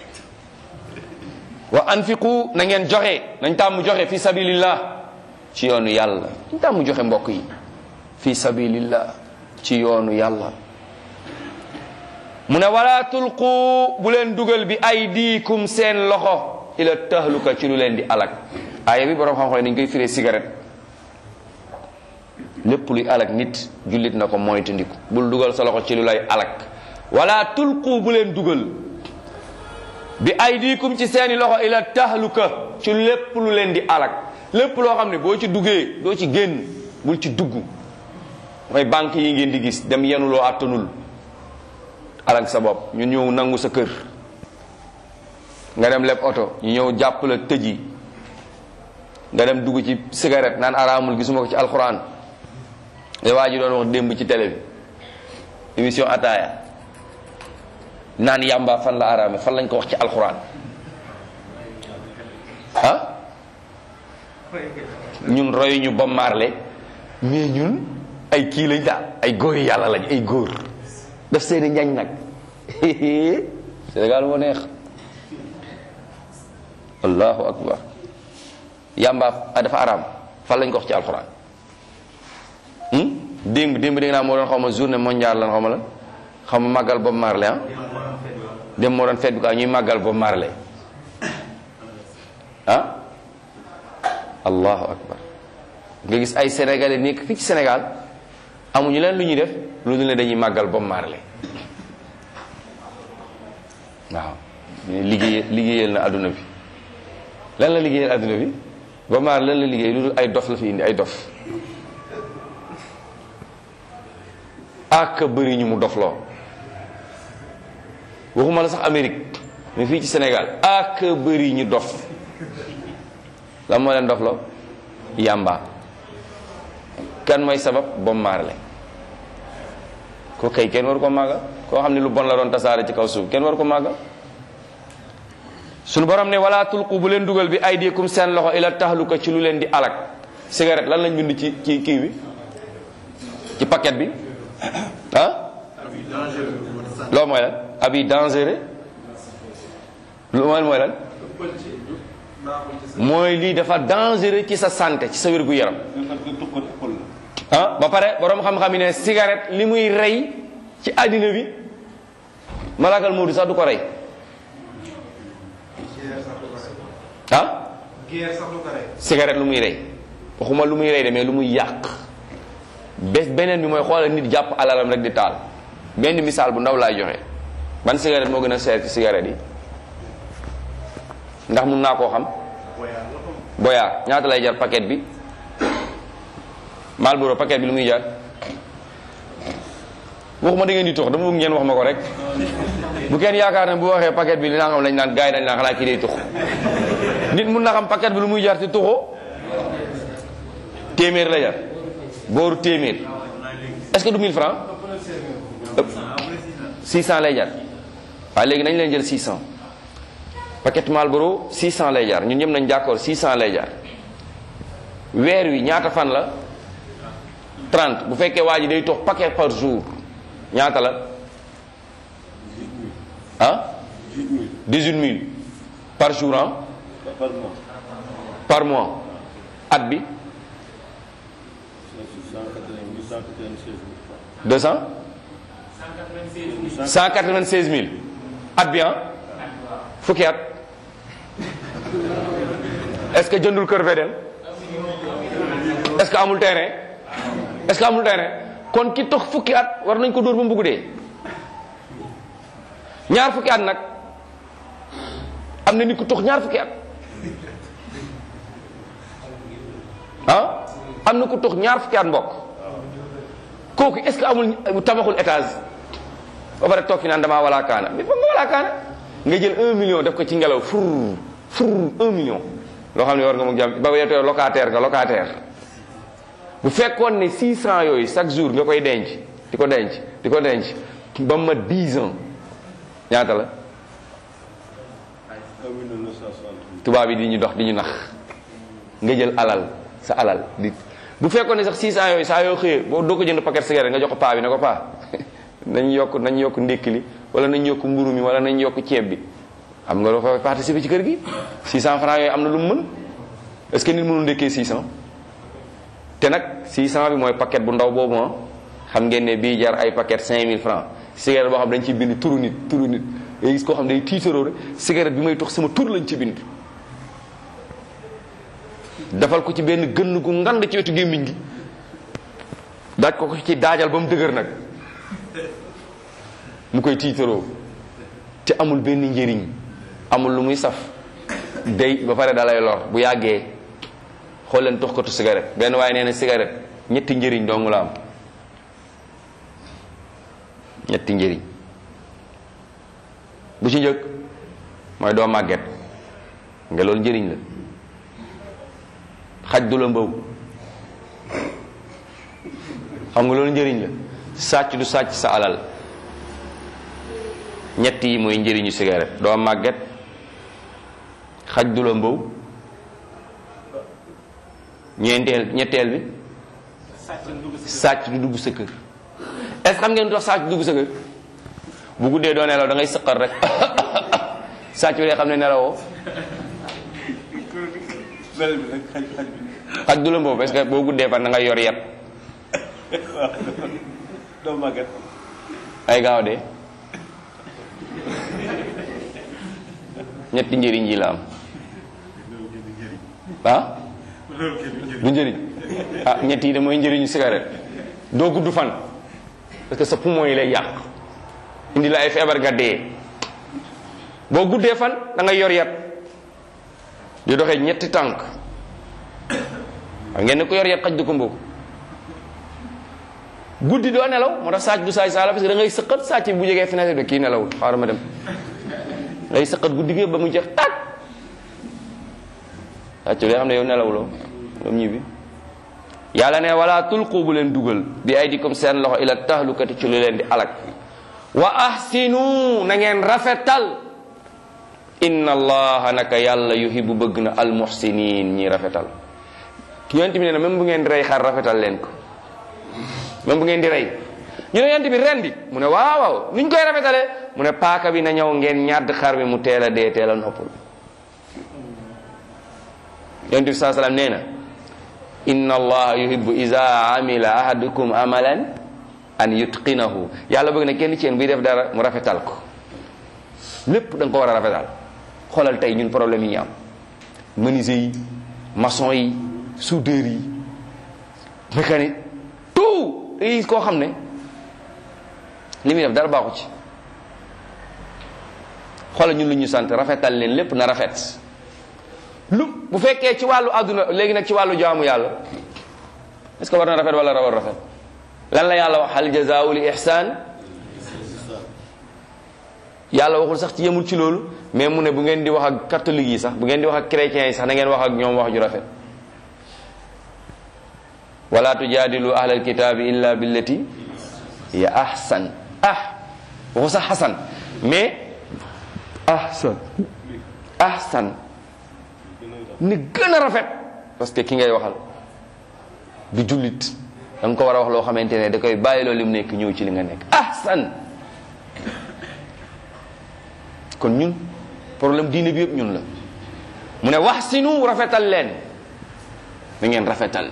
wa anfiqu na ngeen joxe nañ tàmm joxe fi sabilillah ci yoonu yàlla nañ tàmm joxe mbokk yi fi sabilillah ci yoonu yàlla mu ne wala tulqu bu leen dugal bi aydikum seen loxo ila tahluka ci lu leen di alak aaya bi borom xam-xam dañ koy firee cigarette lépp luy alak nit jullit na ko moytandiku bul dugal sa loxo ci lu lay alak wala tulqu bu leen dugal bi aydikum ci seeni loxo ila tahluka ci lépp lu leen di alak lépp loo xam ne boo ci duggee doo ci génn bul ci dugg mooy banque yi ngeen di gis dem yenuloo àttanul alak sa bopp ñu ñëw nangu sa kër nga dem leb oto ñu ñëw jàpp la tëji nga dem dugg ci cigarette naan araamul gisuma ko ci alxuraan te waa ji doon wax démb ci télé bi émission ataaya naan yàmba fan la araame fan lañ ko wax ci alxuraan ah ñun royu ñu ba marle mais ñun ay kii lañ daal ay góor yi yàlla lañ ay góor daf seeni njañ nag Sénégal moo neex allahu akbar yàmba dafa araam fan lañ ko wax ci alxuraan démb démb dégg naa moo doon xaw ma journée mondiale lan xaw ma la xaw ma màggal Bob Marley ah démb moo doon fête bi quoi ñuy màggal Bob Marley ah allahu akbar nga gis ay sénégalais nekk fii ci Sénégal amuñu leen lu ñuy def lu dul ne dañuy màggal Bob Marley waaw liggéey liggéeyal na adduna bi lan la liggéeyal adduna bi Bob Marley lan la liggéey lu dul ay dof la fi indi ay dof ak bëri ñu mu dofloo waxuma la sax Amérique mais fii ci Sénégal ak bëri ñu dof lan moo leen dofloo yàmba kan mooy sabab Bob Marley ko kay kenn waru ko màggal koo xam ne lu bon la doon tasaare ci kaw suuf kenn waru ko màggal suñu borom ne wala tulqu bu leen dugal bi aydikum seen loxo ila tahluka ci lu leen di alak cigarette lan lañ bind ci ci kii bi ci paquet bi ah loolu mooy lan abi dangereux lu mooy mooy lan mooy lii dafa dangereux ci sa santé ci sa wér gu yaram ah ba pare borom xam-xam yi ne cigarette li muy rey ci àddina bi malakal Moodu sax du ko rey ah cigarette lu muy rey waxuma lu muy rey de mais lu muy yàq bés beneen bi mooy xoolal nit jàpp alalam rek di taal benn misaal bu ndaw laay joxe ban cigarette moo gën a seer ci cigarette yi ndax mun naa koo xam boyaa ñaata lay jar paquet bi Marlboro paquet bi lu muy jar waxuma da ngeen di tux dama bëgg ngeen wax ma ko rek bu kenn yaakaar ne bu waxee paquet bi li naa xam lañ naan gars yi dañ naan xanaa kii day tux nit mun na xam paquet bi lu muy jar ci tuxoo téeméer la jar booru téeméer est-ce que du 1000 francs 600 lay jar waaye léegi nañ leen jël 600 paquet Marlboro 600 lay jar ñun ñëpp nañ d'accord 600 lay jar weer wi ñaata fan la 30 bu fekkee waa ji day tox paquet par jour ñaata la ah 18000 par jour ah par mois at bi 200 196000 at bi ah fukki at est-ce que jëndul kër Fedel est-ce que amul terrain est-ce que amul terrain kon ki tox fukki at war nañ ko dóor ba mu bugg dee ñaar fukki at nag am na nit ku tox ñaar fukki at ah am na ku tox ñaar fukki at mbokk kooku est-ce que amul tabaxul étage ba pare toog fi naan damaa walaa kaana mais foog nga walaa kaana nga jël un million def ko ci ngelaw fur fur un million loo xam ne war nga mu jàmm ba weetoo locataire nga locataire bu fekkoon ne 600 yooyu chaque jour nga koy denc di ko denc di ko denc ba ma 10 ans ñaata la tubaab yi di ñu dox di ñu nax nga jël alal sa alal di bu fekkoon ne sax 600 yooyu saa yoo xëyee boo doo ko jënd paquet cigarette nga jox ko paa bi ne ko paa nañ yokk nañ yokk ndékki li wala nañ yokk mburu mi wala nañ yokk ceeb bi xam nga doo fa participer ci kër gi 600 francs yooyu am na lu mu mën est-ce que nit mënul ndékkee 600 te nag 600 bi mooy paquet bu ndaw boobu ah xam ngeen ne bii jar ay paquet 5000 francs cigarette boo xam dañ ci bind turu nit turu nit day gis koo xam day tiitaroo rek cigarette bi may tox sama tur lañ ci bind defal ko ci benn gënn gu ngand ci wetu gémmiñ gi daaj ko ko ci daajal ba mu dëgër nag mu koy tiitaroo te amul benn njëriñ amul lu muy saf day ba pare dalay lor bu yàggee xool leen tox ko tu cigarette benn waaye nee na cigarette ñetti njëriñ dong la am ñetti njëriñ bu ci njëkk mooy doo màgget nga loolu njëriñ la xaj du la mbaw xam nga loolu njëriñ la sàcc du sàcc sa alal ñett yi mooy njëriñu cigarette doo màgget xaj du la mbaw ñeenteel ñetteel bi sàcc du dugg sa kër est ce xam ngeen dox sàcc du dugg sa kër bu guddee doo nelaw da ngay sëqal rek sàcc bi day xam ne nelawoo xaj du la mbaw parce que boo guddee fan da ngay yor yet doo màgget ay gaaw de ñetti njëriñ yi la am ah du njëriñ ah ñett yi de mooy njëriñu cigarette doo gudd fan parce que sa poumon yi lay yàq indi la ay feebar nga dee boo guddee fan da ngay yor yat di doxee ñetti tànk xam ngeen ne ko yor yat xaj du ko mboobu guddi doo nelaw moo tax sàcc du saay saala parce que da ngay sëqat sàcc bi bu jegee fenêtre bi kii nelawul xaaral ma dem ngay sëqat guddi gi ba mu jeex tàkk sàcc bi xam ne yow nelawuloo moom ñibbi yàlla ne wala tulqu bu leen dugal bi aydikum seen loxo ila tahlukati ci lu leen di alak wa ahsinu na ngeen rafetal inna allaha naka yàlla yuhibbu bëgg na almuhsinin ñi rafetal yonent bi nee na même bu ngeen di rey xar rafetal leen ko même bu ngeen di rey ñu ne yonent bi rendi mu ne waaw waaw nuñ koy rafetalee mu ne paaka bi na ñëw ngeen ñàdd xar bi mu teel a dee teel a noppal yonent bi saa salaam nee na inna allaha yuhibbu iza amila ahadukum amalan an yutqinahu yàlla bëgg na kenn ci yéen buy def dara mu rafetal ko lépp da nga ko war a rafetal xoolal tey ñun problème yi ñu am menuisier yi maçon yi soudeur yi mécanique tout yi koo xam ne li muy def dara baaxu ci xoolal ñun lu ñu sant rafetal leen lépp na rafet lu bu fekkee ci wàllu àdduna léegi nag ci wàllu jaamu yàlla est-ce que war na rafet wala rawar rafet lan la yàlla wax hal jazaa'u li ihsaan yàlla waxul sax ci yemul ci loolu mais mu ne bu ngeen di wax ak catholique yi sax bu ngeen di wax ak chrétiens yi sax na ngeen wax ak ñoom wax ju rafet wala tujaadilu ahlal kitaabi illa billati ya ahsan ah waxu sax xasan mais ahsan ahsan ni gën a rafet parce que ki ngay waxal du jullit da nga ko war a wax loo xamante ne da koy bàyyi loolu li mu nekk ñëw ci li nga nekk ahsan kon ñun problème diine bi yëpp ñun la mu ne wax sinu rafetal leen da ngeen rafetal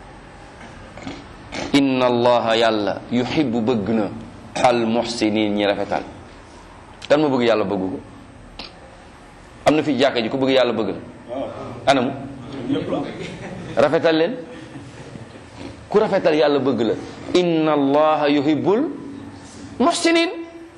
inna allaha yàlla yuhibbu bëgg na al muhsinin ñi rafetal dan ma bëgg yàlla bëgg ko am na fi jàkka ji ku bëgg yàlla bëgg la anamu rafetal leen ku rafetal yàlla bëgg la inna allaha yuhibbul muhsinin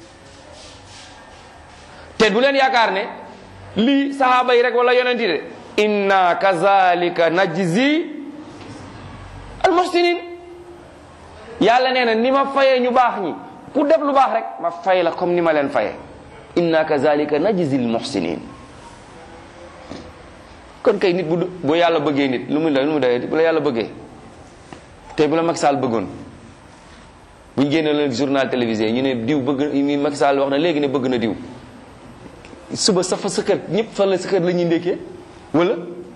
te bu leen yaakaar ne lii sahaaba yi rek wala yonenti de inna kazalika najzi al muhsinin yàlla nee na ni ma fayee ñu baax ñi ku def lu baax rek ma fay la comme ni ma leen fayee inna kazalika najzi al muhsinin kon kay nit bu bu yàlla bëggee nit lu mu doy lu mu doy bu la yàlla bëggee tey bu la Macky Sall bëggoon bu ñu génne leen journal télévisé ñu ne diw bëgg mi Macky Sall wax na léegi ne bëgg na diw suba sa fa sa kër ñëpp fa la sa kër la ñuy ndékkee wala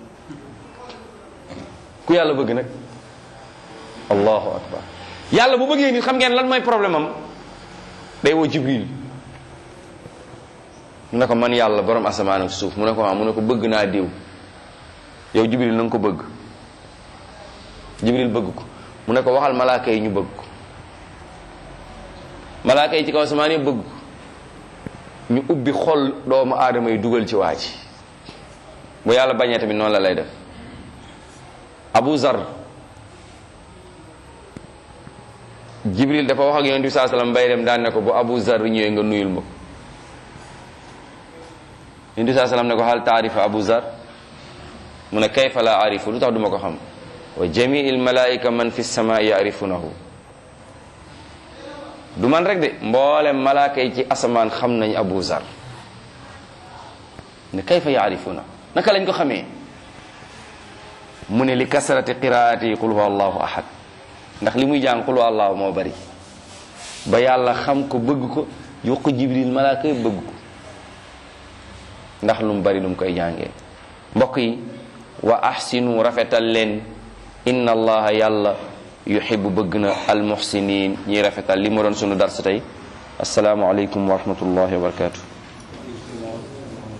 ku yàlla bëgg nag allahu akbar yàlla bu bëggee nit xam ngeen lan mooy problème am day woo jibril mu ne ko man yàlla borom asamaan ak suuf mu ne ko ah mu ne ko bëgg naa diw yow jibril na nga ko bëgg jibril bëgg ko mu ne ko waxal malaaka yi ñu bëgg ko malaaka yi ci kaw asamaan yi bëgg ko ñu ubbi xol doomu aadama yi dugal ci waa ji bu yàlla bañee tamit noonu la lay def abu zar jibril dafa wax ak yonent bi saa sallam bay dem daan ne ko bu abu zar ñëwee nga nuyul ma ko yonent bi saa sallam ne ko hal taarifa abu zar mu ne kayfa la arifu lu tax duma ko xam wa jamiil malaika man fi sama yarifunahu du man rek de mboolem malaaka yi ci asamaan xam nañ abu zar ne kayfa yaarifuna naka lañ ko xamee mu ne li kasrati qiraati qul huwa allahu ahad ndax li muy jàng qul huwa allahu moo bari ba yàlla xam ko bëgg ko yokk ko jibril malaaka yi bëgg ko ndax lu mu bari lu mu koy jàngee mbokk yi wa ahsinu rafetal leen inna allaha yàlla yuhibbu bëgg na almuhsinin ñiy rafetal li ma doon sunu dars tey asalaamu aleykum wa rahmatullahi wa barakatuh